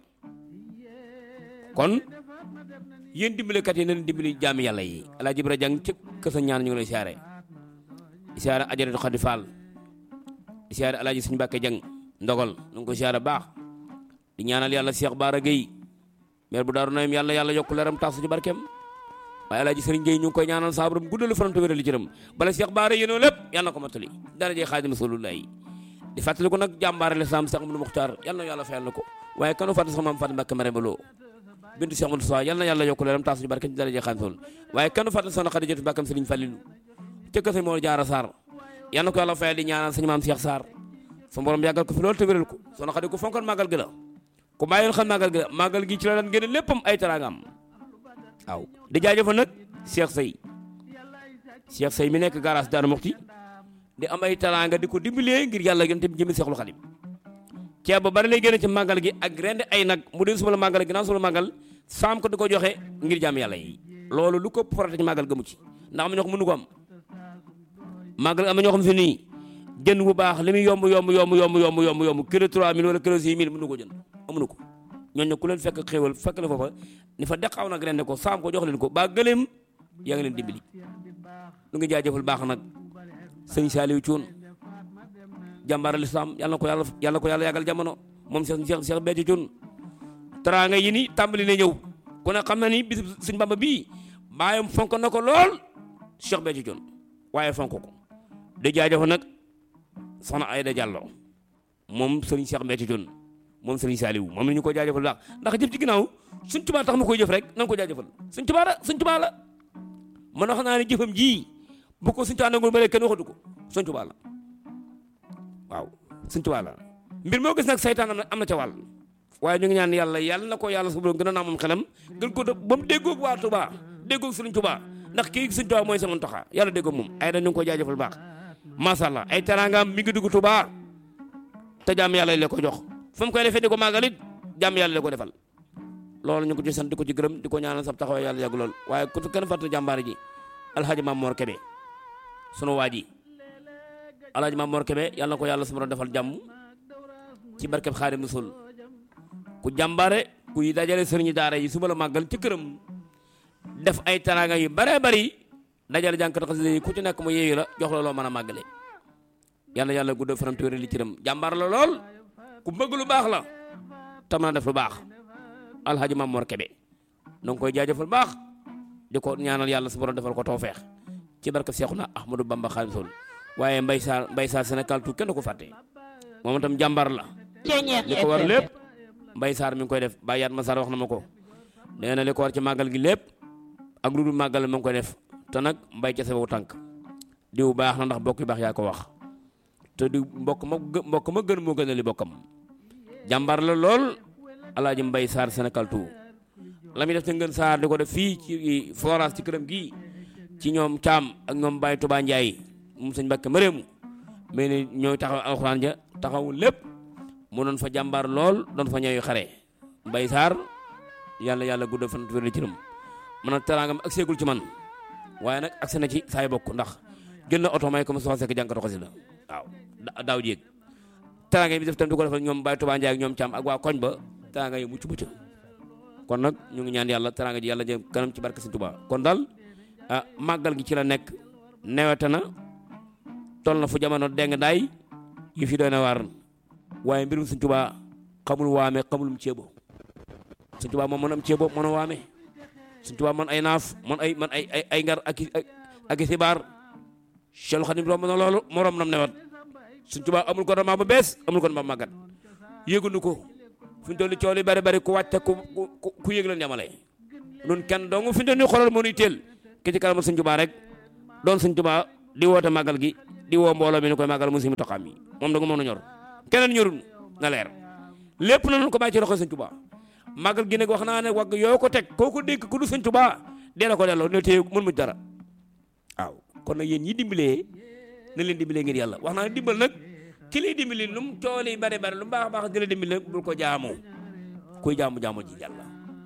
kon yéen dimbalekat yi nañ dimbali jaami yàlla yi Alaaji Ibra Jang ci kër sa ñaan ñu ngi lay siyaare siyaare Ajaratu Xadi Fall siyaare Alaaji Sëñ Mbàkke Jang ndogal nu ngi ko siyaare baax di ñaanal yàlla Cheikh Baara Gueye maire bu Daaru Naim yàlla yàlla yokk leeram tax su ci barkeem waaye Alaaji Sëriñ Gueye ñu ngi koy ñaanal saa borom guddalu fanam te wéral cëram bala Cheikh Baara yéenoo lépp yàlla na ko mottali daraje Xaadimu Rasuulullaahi di fàttali ko nag jàmbaare lislaam Cheikh Amadou Muxtaar yàlla na yàlla fayal na ko waaye kanu fàttali sax maam Fatou Mbàkke Marème Lo bintu Cheikh Amadou Sow yàlla na yàlla yokk leeram tax su ci barkeem ci daraje Xaadimu Rasuul waaye kanu fàttali soxna Xadijatu Mbàkkam Sëriñ Fallilu cëkk sëñ moo jaara Sarr yàlla na ko yàlla fayal di ñaanal sëñ maam Cheikh Sarr sa borom yàggal ko fi loolu te wéral ko soxna Xadi ko fonkoon màggal gi la ku bàyyoon xam màggal gi la màggal gi ci la daan génne léppam ay teraangam waaw di jaajëfal nag Cheikh Sey Cheikh Sey mi nekk garage Daaru Muxti di am ay teraanga di ko dimbalee ngir yàlla gën te jëmi Seexul Xadim ceeb ba bari lay génne ci màggal gi ak rend ay nag mu dee suba la màggal ginnaaw suba la màggal saam ko di ko joxe ngir jàmm yàlla yi loolu lu ko porté ci màggal gëmu ci ndax am na ñoo xam mënu ko am màggal am na ñoo xam si nii jën bu baax li muy yomb yomb yomb yomb yomb yomb yomb kilo 3000 wala kilo 6000 mënu ko jënd amuñu ko ñooñu ku leen fekk xéewal fekk la foofa ni fa deqaw nag ren ne ko saam ko jox leen ko ba gëleem yaa ngi leen dimbali nu ngi jaajëfal baax nag sëñ Saliou Thioune jàmbaar lislaam yàlla na ko yàlla yàlla ko yàlla yàggal jamono moom Cheikh Cheikh Cheikh Béthio Thioune teraanga yi ni tàmbali na ñëw ku ne xam na ni bis sëñ Bamba bii baayam fonk na ko lool Cheikh Béthio Thioune waaye fonk ko di jaajëfal nag soxna Ayda Diallo moom Serigne Cheikh Béthio Thioune moom Serigne Saliou moom la ñu ko jaajëfal baax ndax jëf ci ginnaaw suñ tubaa tax ma koy jëf rek na nga ko jaajëfal suñ tubaa la suñ tubaa la man wax naa ne jëfam ji bu ko suñ tubaa nangul ba léegi kenn waxatu ko suñ tubaa la waaw suñ tubaa la mbir moo gis nag saytaan am na am na ca wàll waaye ñu ngi ñaan yàlla yàlla na ko yàlla su gën a naa moom xelam gën ko def ba mu déggoog waa tubaa déggoog Serigne tubaa ndax kii suñ tubaa mooy sama toxaa yàlla déggoog moom ay da ñu ngi ko jaajëfal baax macha allah ay teraangaam mi ngi dugg Tuubaa te jàmm yàlla la ko jox fu mu koy defee di ko màggalit jàmm yàlla la ko defal loolu ñu ko ci sant di ko ci gërëm di ko ñaanal sab taxawaay yàlla yàgg lool waaye ku kenn fàtte jàmbaar ji alhaji Maam Mor Kebe sunu waa ji alhaji Maam Mor Kebe yàlla na ko yàlla su ma defal jàmm ci barkeb Xaadim Rasul ku jàmbaare kuy dajale sëriñi daara yi suba la màggal ci këram def ay teraanga yu bare bari dajale jànkat xasida yi ku ci nekk mu yeeyu la jox la loo mën a màggale yàlla yàlla gudd faram téwér li cëram jàmbaar la lool ku bëgg lu baax la te mën a def lu baax alhaji Maam Mor Kebe na nga koy jaajëfal baax di ko ñaanal yàlla su borom defal ko tawfeex ci barke Seexuna Ahmadou Bamba Xaadimu Rasuul waaye mbay saar mbay saar Sénégal tout kenn du ko fàtte moom itam jàmbaar la li ko war lépp mbay saar mi ngi koy def bàyyaat ma saar wax na ma ko nee na li ko war ci màggal gi lépp ak lu dul màggal ma ngi koy def te nag mbay ca sababu tànk diw baax na ndax bokk yu baax yaa ko wax te di mbokk ma mbokk ma gën moo gën a li bokkam jàmbaar la lool alaaji mbay saar Sénégal tout la muy def te ngeen saar di ko def fii ci forage ci këram gii ci ñoom caam ak ñoom Baye Touba Ndiaye moom sëñ Mbàkke Mareemu mais ni ñooy taxaw alxuraan ja taxawul lépp mu doon fa jàmbaar lool doon fa ñooy xare mbay saar yàlla yàlla gudd fan wér ci ram man a teraangam ak seegul ci man waaye nag agsi na ci saay bokk ndax jël na oto may ko mu soxla sekk jànkatu xasida waaw daaw jéeg teraanga yi bi def tam di ko defal ñoom Baye Touba Ndiaye ak ñoom caam ak waa koñ ba teraanga yi mucc mucc kon nag ñu ngi ñaan yàlla teraanga ji yàlla jëm kanam ci barke Sëñ Tuubaa kon daal ah màggal gi ci la nekk newete na toll na fu jamono deng daay yu fi doy na waar waaye mbirum Sëñ Tuubaa xamul waame xamul mu ceebo Sëñ Tuubaa moom mën am ceebo mën a waame Sëñ Tuubaa man ay naaf man ay man ay ay ay ngar ak ak i xibaar Cheikh Khadim romb na loolu morom nam newat Sëñ Tuubaa amul ko dama ba bees amul ko dama màggat yéegunu ko fi ñu toll nii coow li bari bari ku wàcce ku ku ku yëg leen yamale nun kenn dong fi ñu toll nii xoolal moo nuy teel ki ci kanamal Sëñ Tuubaa rek doon Sëñ Tuubaa di woote màggal gi di woo mbooloo mi ni koy màggal mu si mu toqaam yi moom da nga mën a ñor keneen ñorul na leer lépp na noonu ko bàyyi ci loxo Sëñ Tuubaa màggal gi nag wax naa ne wagg yoo ko teg koo ko dégg ku du Sëñ Tuubaa dee la ko delloo ne téye mën mu dara waaw kon nag yéen ñi dimbalee na leen dimbalee ngir yàlla wax naa ne dimbal nag ki lay dimbali lu mu cooli bari bari lu mu baax a baax di la dimbali bul ko jaamu kuy jaamu jaamu ji yàlla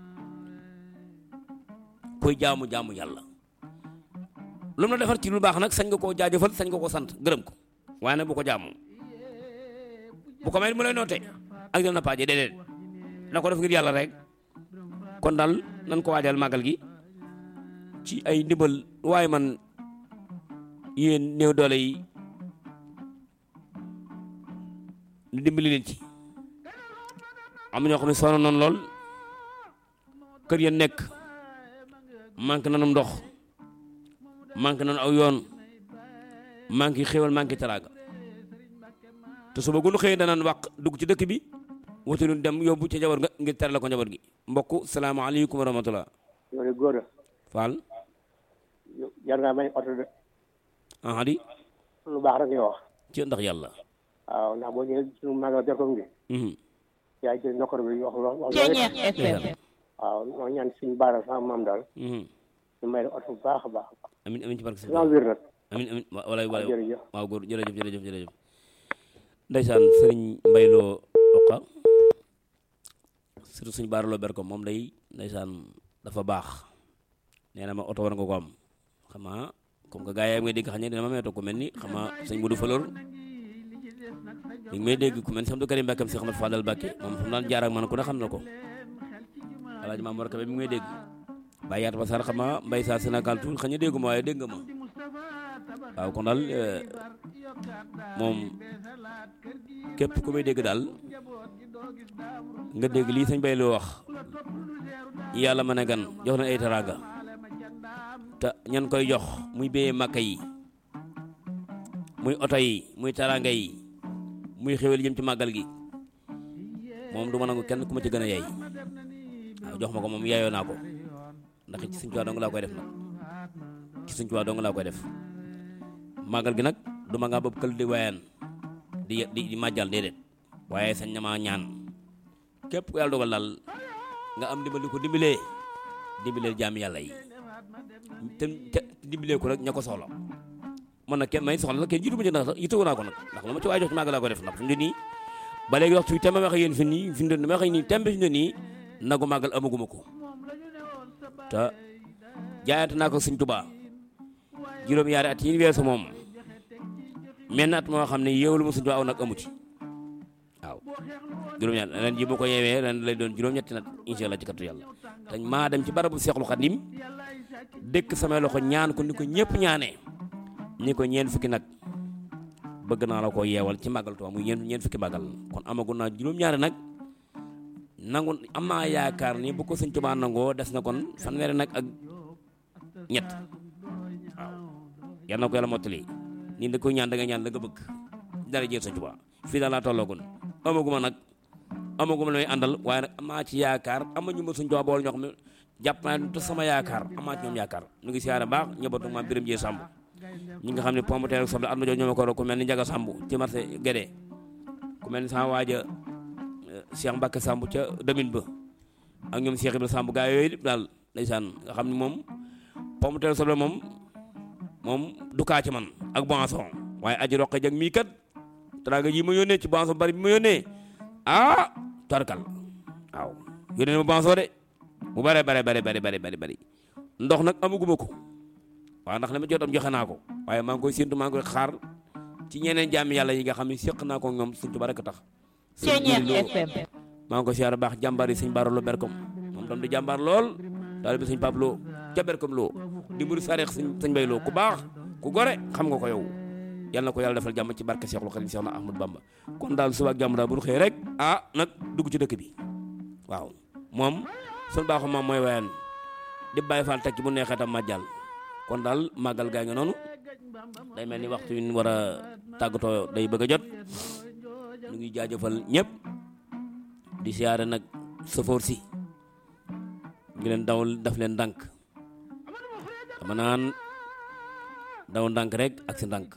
kuy jaamu jaamu yàlla lu mu la defar ci lu baax nag sañ nga koo jaajëfal sañ nga koo sant gërëm ko waaye nag bu ko jaamu bu ko may mu lay noote ak dina paaje déedéet na ko def ngir yàlla rek kon daal nan ko waajal màggal gi ci ay ndimbal waaye man yéen néew doole yi ñu dimbali leen ci am ñoo xam ne sonn noonu lool kër ya nekk manqué nanum ndox manqué nanu aw yoon manqué xéwal manqué teraanga te suba gu nu xëyee danaan wax dugg ci dëkk bi wuti nu dem yóbbu ca njaboot nga ngir tere la ko njaboot gi mbokk salaamaaleykum wa rahmatullah loolu góor a Fall jar ngaa may oto de ah di lu baax rek nga wax ci ndax yàlla waaw ndax boo ñëwee suñu magal Belkom gi mhm yaa ngi ci nokkor bi wax wax wax Ceeñeex FM waaw moo ñaan suñu baara sama maam daal mhm ñu may la oto bu baax a baax amin amin ci barke dina wér nag amin amin wa- walaay waaw walaay jërëjëf waaw góor jërëjëf jërëjëf jërëjëf ndeysaan sëriñ mbayloo oqa surtout suñu baaraloo berko moom day ndeysaan dafa baax nee na ma oto war nga ko am xam nga comme que gars yi may dégg xam ne dina ma meetoo ku mel ni xam nga sëñ Budou Falor mi ngi may dégg ku mel ni Samdou Karim Mbàkke si Ahmad Fadal Mbàkke moom fu mu daan jaar ak man ku ne xam na ko alaaji Maam Mor Kebe mi ngi may dégg bàyyi yaat ba sar xam nga mbay saa Sénégal tuuti xëy na déggu ma waaye dégg nga ma waaw kon daal eh, moom képp ku may dégg daal nga dégg lii sañ bay lu wax yàlla ma ne gan jox na ay teraanga te ñan koy jox muy béyee màkka yi muy oto yi muy teraanga yi muy xéwal jëm ci màggal gi moom du ma nangu kenn ku ma ci gën a yey waaw jox ma ko moom yaayoo naa ko ndax ci suñ tuwaa dong laa koy def nag ci suñ tuwaa dong laa koy def màggal gi nag du ma ngaa bopp kël di wayaan di di di màjjal déedéet waaye sañ na maa ñaan képp ku yàlla dogal daal nga am dimbali ko dimbalee dimbalee jaam yàlla yi te te dimbalee ko rek ña ko soxla man nag kenn may soxla la kenn jiitu ma ci ndax sax yittewoo naa ko nag ndax lu ma ci waay jox ci màggal laa ko def ndax fi mu ne nii ba léegi waxtu bi tembe wax yéen fi nii fi mu ne wax nii tembe fi mu ne nii nagu màggal amaguma ko te jaayante naa ko Sëñ Tuubaa juróom-ñaari at yi weesu moom menn at moo xam ne yeewlu ma Sëñ Tuubaa aw nag amu ci waaw juróom-ñaar ren ji bu ko yeewee ren lay doon juróom-ñetti nag incha allah ci kattu yàlla te maa dem ci barabu Seexul Xadim dëkk samay loxo ñaan ko ni ko ñëpp ñaanee ñi ko ñeen fukki nag bëgg naa la ko yeewal ci màggal Tuubaa muy ñeen ñeen fukki màggal kon amagu naa juróom-ñaari nag nangu am naa yaakaar ni bu ko Sëñ Tuubaa nangoo des na kon fanweeri nag ak ñett waaw yal na ko yàlla mottali nii da koy ñaan da nga ñaan da nga bëgg dara jël Sëñ Tuubaa fii daal laa tolloogun amaguma nag amaguma lay àndal waaye nag amaa ci yaakaar ama ñu ma Sëñ Tuubaa bool ñoo xam ne jàpp naa te sama yaakaar amaa ci ñoom yaakaar ñu ngi siyaare baax ñëbatu maam Biram Jee Samb ñi nga xam ne pomme de terre ak soble at ma jox ñoo ma ko ku mel ni Njaga Samb ci marché Guédé ku mel ni sama waaja Cheikh Mbacke Samb ca demin ba ak ñoom Cheikh Ibrahima Samb gaa yooyu daal ndeysaan nga xam ne moom pomme de terre soble moom moom du kaa ci man ak boisson waaye aji roqe jag mii kat teraanga ji ma yónnee ci boisson bari bi ma yónnee ah tarkal waaw yónnee ma boisson de bu bare bare bare bare bare bare bari ndox nag amaguma ko waaw ndax li ma jot am joxe naa ko waaye maa ngi koy séntu maa ngi koy xaar ci ñeneen jaami yàlla yi nga xam ne séq naa ko ñoom suñ tuba rek tax maa ngi ko siyaar baax jàmbaar yi sëñ Baara Lo Berkom moom tam di jàmbaar lool daal bi sëñ Pape Lo ca Berkom Lo di muri sareex sëñ sëñ Bay Lo ku baax ku gore xam nga ko yow yal na ko yàlla defal jàmm ci barke Cheikhul Khadim Cheikh na Ahmadou Bamba kon daal suba ak jàmm daal bu ñu xëyee rek ah nag dugg ci dëkk bi waaw moom suñu baaxu moom mooy wayan di bàyyi faal teg ci bu neexee tam màjjal kon daal màggal gaa ngi noonu day mel ni waxtu wi ñu war a tàggatoo day bëgg a jot ñu ngi jaajëfal ñëpp di siyaare nag safoor si ngi leen daw daf leen ndànk dama naan daw ndànk rek ak si ndànk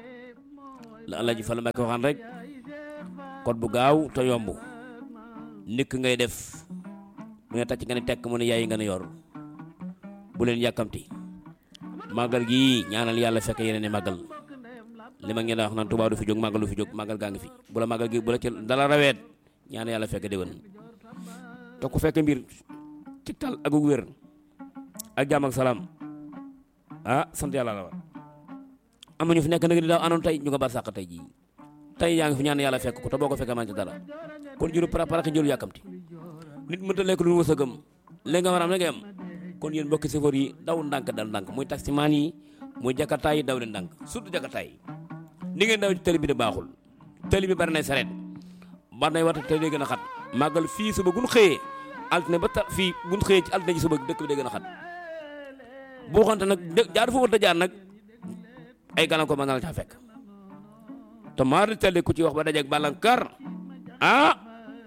la Alaaji Fall Mbàkke waxaan rek code bu gaaw te yomb nikk ngay def mu ne tàcc nga ne tekk mu ne yaay nga ne yor bu leen yàkkamti màggal gi ñaanal yàlla fekk yeneen i màggal li ma ngeen wax naan Tuubaa du fi jóg màggal du fi jóg màggal gaa ngi fi bu la màggal gi bu la ci dala raweet ñaan yàlla fekk déwén te ku fekk mbir ci tal ak wér ak jàmm ak salaam ah sant yàlla la war am na ñu fi nekk nag di daaw anoon tey ñu nga bar sàq tey jii tey yaa ngi fi ñaan yàlla fekk ko te boo ko fekkee man ci dara kon jëru préparé jëru yàkkamti nit mënta lekk lu wërsëgam léegi nga war a am léegi am kon yéen mbokki chauffeur yi daw ndànk dal ndànk muy taximaan yi muy jakartaay yi daw leen ndànk surtout jakartaay yi ni ngeen daw ci tali bi de baaxul tali bi bari nay sareet bari nay wata tali gën a xat màggal fii suba gun xëyee altine ba ta fii gun xëyee ci altine ji suba dëkk bi day gën a xat boo xamante nag jaar fa war a jaar nag ay gàllankoor mën na la caa fekk te maa di tali ku ci wax ba dajeeg bàllankar ah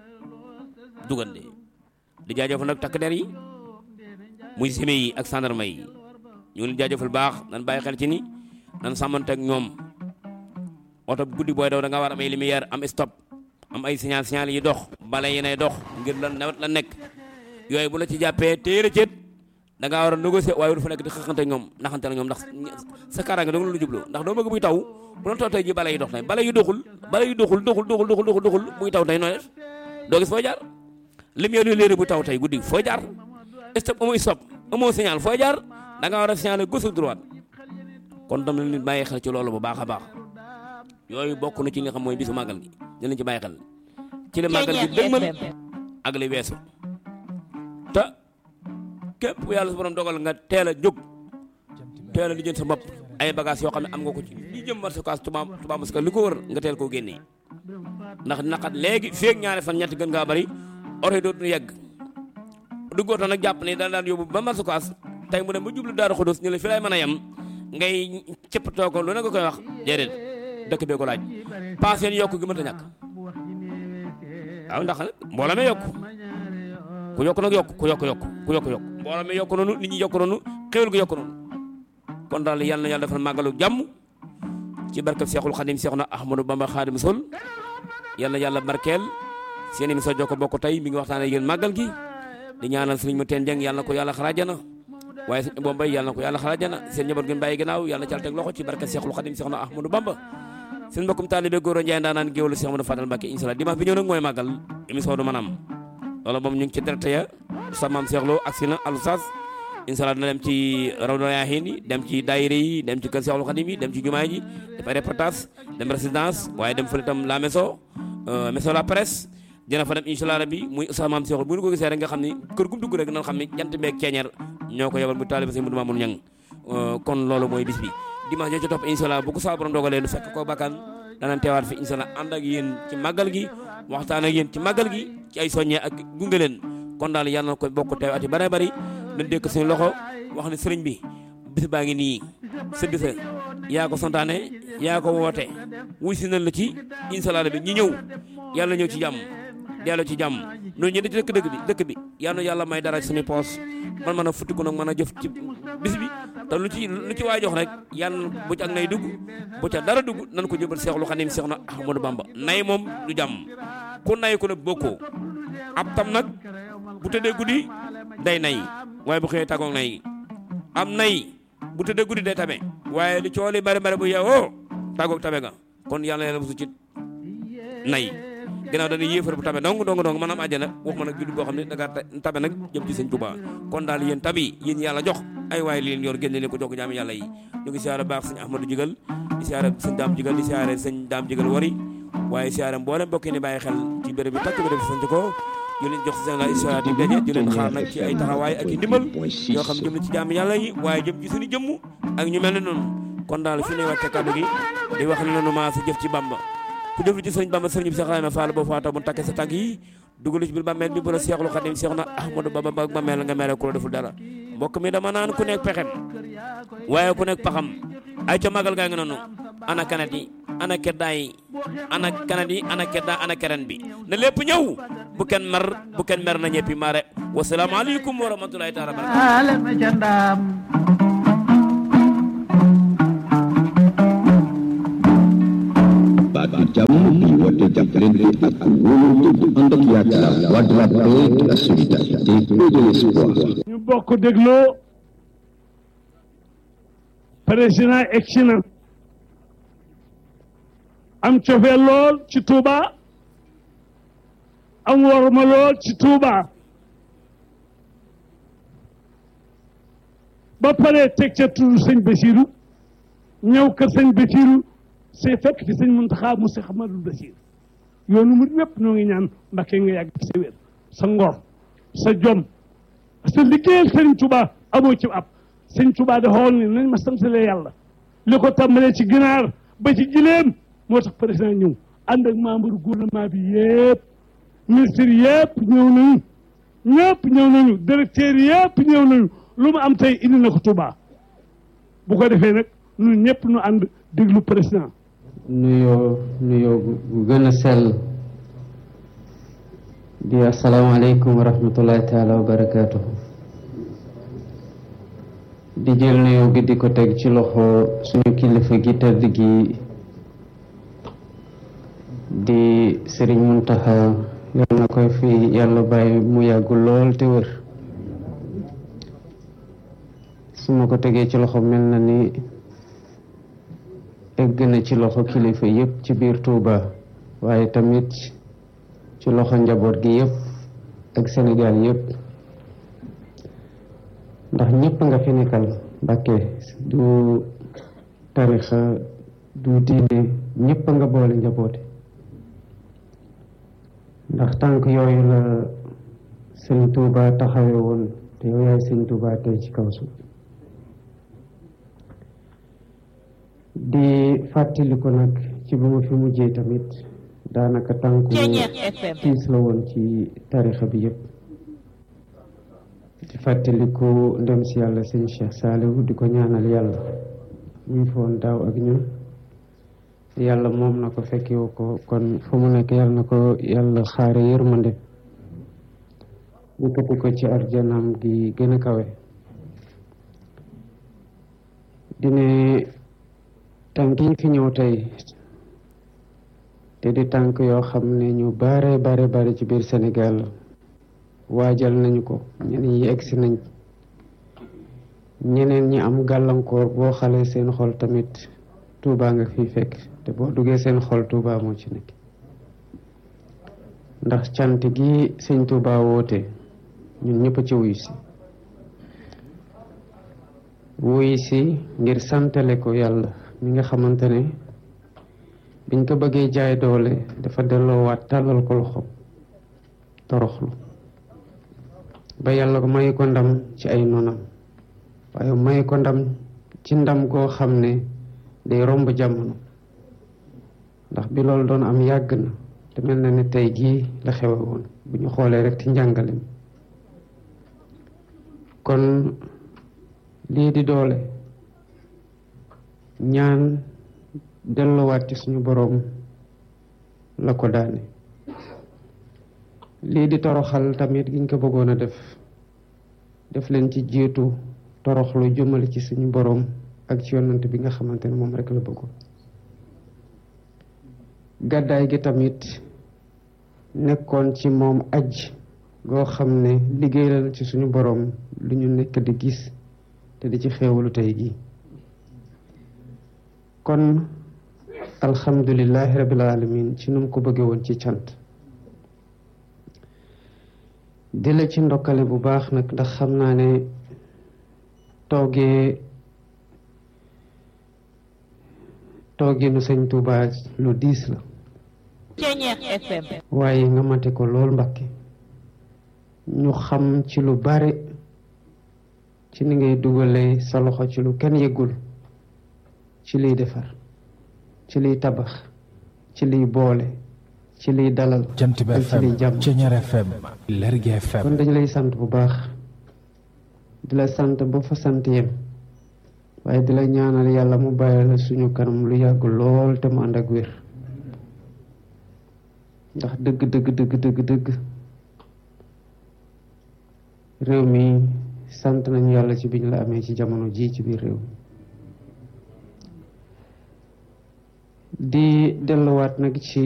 dugal de di jaajëfal nag takk der yi muy sime yi ak gendarme yi ñu ngi leen jaajëfal baax nan bàyyi xel ci ni nan sàmmante ak ñoom oto guddi booy daw da nga war am ay lumière am stop am ay signal signal yi dox bale yi nay dox ngir lan nawet la nekk yooyu bu la ci jàppee téere cët da ngaa war a négocier waaye du fa nekk di xëxante ñoom naxante na ñoom ndax sa kaaraange dong lu jublu ndax doo bëgg buy taw bu doon taw tey ji bale yi dox tey bale yu doxul bale yu doxul doxul doxul doxul doxul doxul buy taw tey nooy def doo gis foo jaar lumière yu léeri bu taw tey guddi foo jaar stop amoo stop amoo signal foo jaar da nga war a signaler gauche droite kon tam nit bàyyi xel ci loolu bu baax a baax yooyu bokk na ci li nga xam mooy bisu màggal gi dinañ ci bàyyi xel ci li màggal gi dëgmal ak li weesu te képp ku yàlla su borom dogal nga teel a jóg teel a lijjën sa bopp ay bagage yoo xam ne am nga ko ci li jëm marché kaas tubaab tubaab parce que li ko wër nga teel koo génnee ndax naqat léegi feeg ñaari fan ñetti gën ngaa bari oto yi dootuñu yegg duggoo nag jàpp ne daan daan yóbbu ba marché kaas tey mu dem ba jublu daaru xudus ñu la fi lay mën a yem ngay cëppatoo ko lu ne nga koy wax déedéet dëkk bee ko laaj paas yéen yokk gi mënta ñàkk waaw ndax mbooloo mi yokk ku yokk nag yokk ku yokk yokk ku yokk yokk mbooloo mi yokk noonu nit ñi yokk noonu xéwal gi yokk noonu kon daal yal na yàlla defal màggalu jàmm ci barkab Seexul Xadim Seexuna Ahmadu Bamba Xaadim Sol yal na yàlla barkeel seen émission Jokko Bokk tey mi ngi waxtaanee yéen màggal gi di ñaanal sëriñ mu teen jeng yàlla na ko yàlla xaraajana waaye sëñ Abo Mbaye yàlla na ko yàlla xalaat jana seen njaboot gi bàyyi ginnaaw yàlla na ci teg loxo ci barke Seexul Xadim Seex na Ahmadou Bamba seen mbokkum taalibe góor a Njaay ndaanaan géwélu Seex Ahmadou Fadal Mbàkke inshallah dimanche bi ñëw nag mooy màggal émission du manam loolu moom ñu ngi ci direct ya sa maam Seex Lo agsi na alusas inshallah dina dem ci rawdo yaaxiin yi dem ci daayira yi dem ci kër Seexul Xadim yi dem ci jumaa ji def ay reportage dem résidence waaye dem fële itam la maison maison la presse dina fa dem inshallah rabbi muy sa maam Seexul bu ñu ko gisee rek nga xam ni kër gum dugg rek nan xam ni jant beeg ceeñeer ñoo ko yebal mu taalibe sëñ Mudu Maamun Ñang kon loolu mooy bis bi dimanche joo ci topp inshallah bu ko saa borom dogalee nu fekk ko bakkan danañ teewaat fi inshallah ànd ak yéen ci màggal gi waxtaan ak yéen ci màggal gi ci ay soññee ak gunge leen kon daal yàlla na ko bokk teew ati bare bari nañ dékk suñu loxo wax ne sëriñ bi bis baa ngi nii sa bisa yaa ko santaane yaa ko woote wuy si nañ la ci inshallah bi ñi ñëw yàlla ñëw ci jàmm dellu ci jàmm noonu ñu di ci dëkk dëkk bi dëkk bi yàlla yàlla may dara ci suñu poos man mën a futtiku nag mën a jëf ci bis bi te lu ci lu ci waay jox rek yàlla bu ci ak nay dugg bu ca dara dugg nan ko jëbal Seexul Xadim Seex na Ahmadou Bamba nay moom du jàmm ku nay ku ne bokkoo ab tam nag bu tëddee guddi day nay waaye bu xëyee tàggoog nay am nay bu tëddee guddi day tabe waaye li cooli bari bari bu yeewoo tàggoog tabe nga kon yàlla yàlla musu ci nay ginnaaw dañuy yéefar bu tabe dong dong dong maanaam àjjana wax ma nag jullit boo xam ne da ngaa tabe nag jëm ci sëñ Tuubaa kon daal yéen tabi yéen yàlla jox ay waay li leen yor génne leen ko jox ko jaami yàlla yi ñu ngi siyaare baax sëñ Ahmadou Jigal di siyaare sëñ Daam Jigal di siyaare sëñ Daam Jigal wari waaye siyaare mboolem mbokk yi ni bàyyi xel ci béréb bi takk béréb sant ko ñu leen jox seen la histoire di daje di leen xaar nag ci ay taxawaay ak i ndimbal yoo xam jëm na ci jaami yàlla yi waaye jëm ci suñu jëmm ak ñu mel ne noonu kon daal fi ne wàcce kàddu gi di wax ne noonu maa sa jëf ci Bamba ku jëf ci sëriñ Bamba sëriñ bi Seex Ibrahima Fall boo faata bu takkee sa tànk yi dugal ci biir bàmmeel bi bu la Seexul Xadim Seex na Ahmadou Bamba ba bàmmeel nga mere ku la deful dara mbokk mi dama naan ku nekk pexem waaye ku nekk paxam ay ca magal gaa ngi noonu ana kanat yi ana keddaa yi ana kanat yi ana keddaa ana keren bi na lépp ñëw bu kenn mer bu kenn mer na ñëppi mare wasalaamaaleykum wa rahmatulahi taala barakatu baatu jàmm bi woote jàppalante ak wóolante bu ànd ak yaakaar waa de la paix de la solidarité et de l'espoir ñu bokk dégloo président egsi na am cofee lool ci Touba am worma lool ci Touba ba pare teg ca tudd sëñ Basiru ñëw kër sëñ Basiru c'est fekk fi sëñ Muntaxa mu Seex Ahmadul Basiir yoonu mu wépp ñoo ngi ñaan Mbàkke nga yàgg sa wér sa ngor sa jom sa liggéeyal sëñ Touba amoo ci ab sëñ Touba da xool ni nañ ma santale yàlla li ko tàmbalee ci ginaar ba ci gileem moo tax président ñëw ànd ak membre gouvernement bi yëpp ministre yëpp ñëw nañu ñëpp ñëw nañu directeur yëpp ñëw nañu lu mu am tey indi na ko Touba bu ko defee nag ñun ñëpp ñu ànd déglu président nuyoo nuyoo gu gën a sell di asalaamaaleykum wa rahmatullahi taala wa barakaatu di jël nuyoo gi di ko teg ci loxo suñu kilifa gi tëdd gi di sëriñ Muntaxa yal na koy fi yàlla bàyyi mu yàggu lool te wër su ma ko tegee ci loxo mel na ni egg na ci loxo kilifa yépp ci biir Touba waaye tamit ci loxo njaboot gi yépp ak Sénégal yépp ndax ñépp nga fi nekkal Mbàkke du tarixa du diine ñépp nga boole njaboote ndax tànk yooyu la sëñ Touba taxawe woon te yow yaay sëñ Touba tey ci kaw suuf di fàttaliku nag ci ba ma fi mujjee tamit daanaka tànku tiis la woon ci tarixa bi yëpp di fàttaliku ndem si yàlla sëñ Cheikh Saliou di ko ñaanal yàlla muy foon daaw ak ñun yàlla moom na ko fekkewu ko kon fa mu nekk yàlla na ko yàlla xaare yërmande yëkkati ko ci arjanam gi gën a kawe dine tànk yi fi ñëw tey te di tànk yoo xam ne ñu bare bare bare ci biir Sénégal waajal nañu ko ñenn yi egsi nañ ñeneen ñi am gàllankoor boo xalee seen xol tamit Tuubaa nga fi fekk te boo duggee seen xol Tuubaa moo ci nekk ndax cant gi sëñ Tuubaa woote ñun ñëpp ci wuyu si wuyu si ngir santale ko yàlla mi nga xamante ne biñ ko bëggee jaay doole dafa delloowaat tàllal ko loxo toroxlu ba yàlla ko may ko ndam ci ay nonam waaye may ko ndam ci ndam goo xam ne day romb jamono ndax bi loolu doon am yàgg na te mel na ne tey jii la xewe woon bu ñu xoolee rek ci njàngalem kon lii di doole ñaan delluwaat ci suñu boroom la ko daane lii di toroxal tamit giñ ko bëggoon a def def leen ci jiitu toroxlu jëmale ci suñu boroom ak ci yonant bi nga xamante ne moom rek la bëggoon gàddaay gi tamit nekkoon ci moom aj goo xam ne liggéeyal ci suñu boroom lu ñu nekk di gis te di ci xéewalu tey gi kon alhamdulillahi rabbil alamin ci nu mu ko bëggee woon ci cant di la ci ndokkale bu baax nag ndax xam naa ne toogee tooginu sëñ Tuubaa lu diis la waaye nga mate ko lool Mbàkke ñu xam ci lu bare ci ni ngay dugalee sa loxo ci lu kenn yëgul ci liy defar ci liy tabax ci liy boole ci liy dalal jant bi ak ci liy FM jàmm Ceñeer FM Lergui kon FM dañu lay sant bu baax di la sant ba fa sant yem waaye di la ñaanal yàlla mu bàyyi la suñu kanam lu yàgg lool te mu ànd ak wér ndax dëgg dëgg dëgg dëgg dëgg réew mi sant nañu yàlla ci biñ la amee ci jamono ji ci biir réew mi di delluwaat nag ci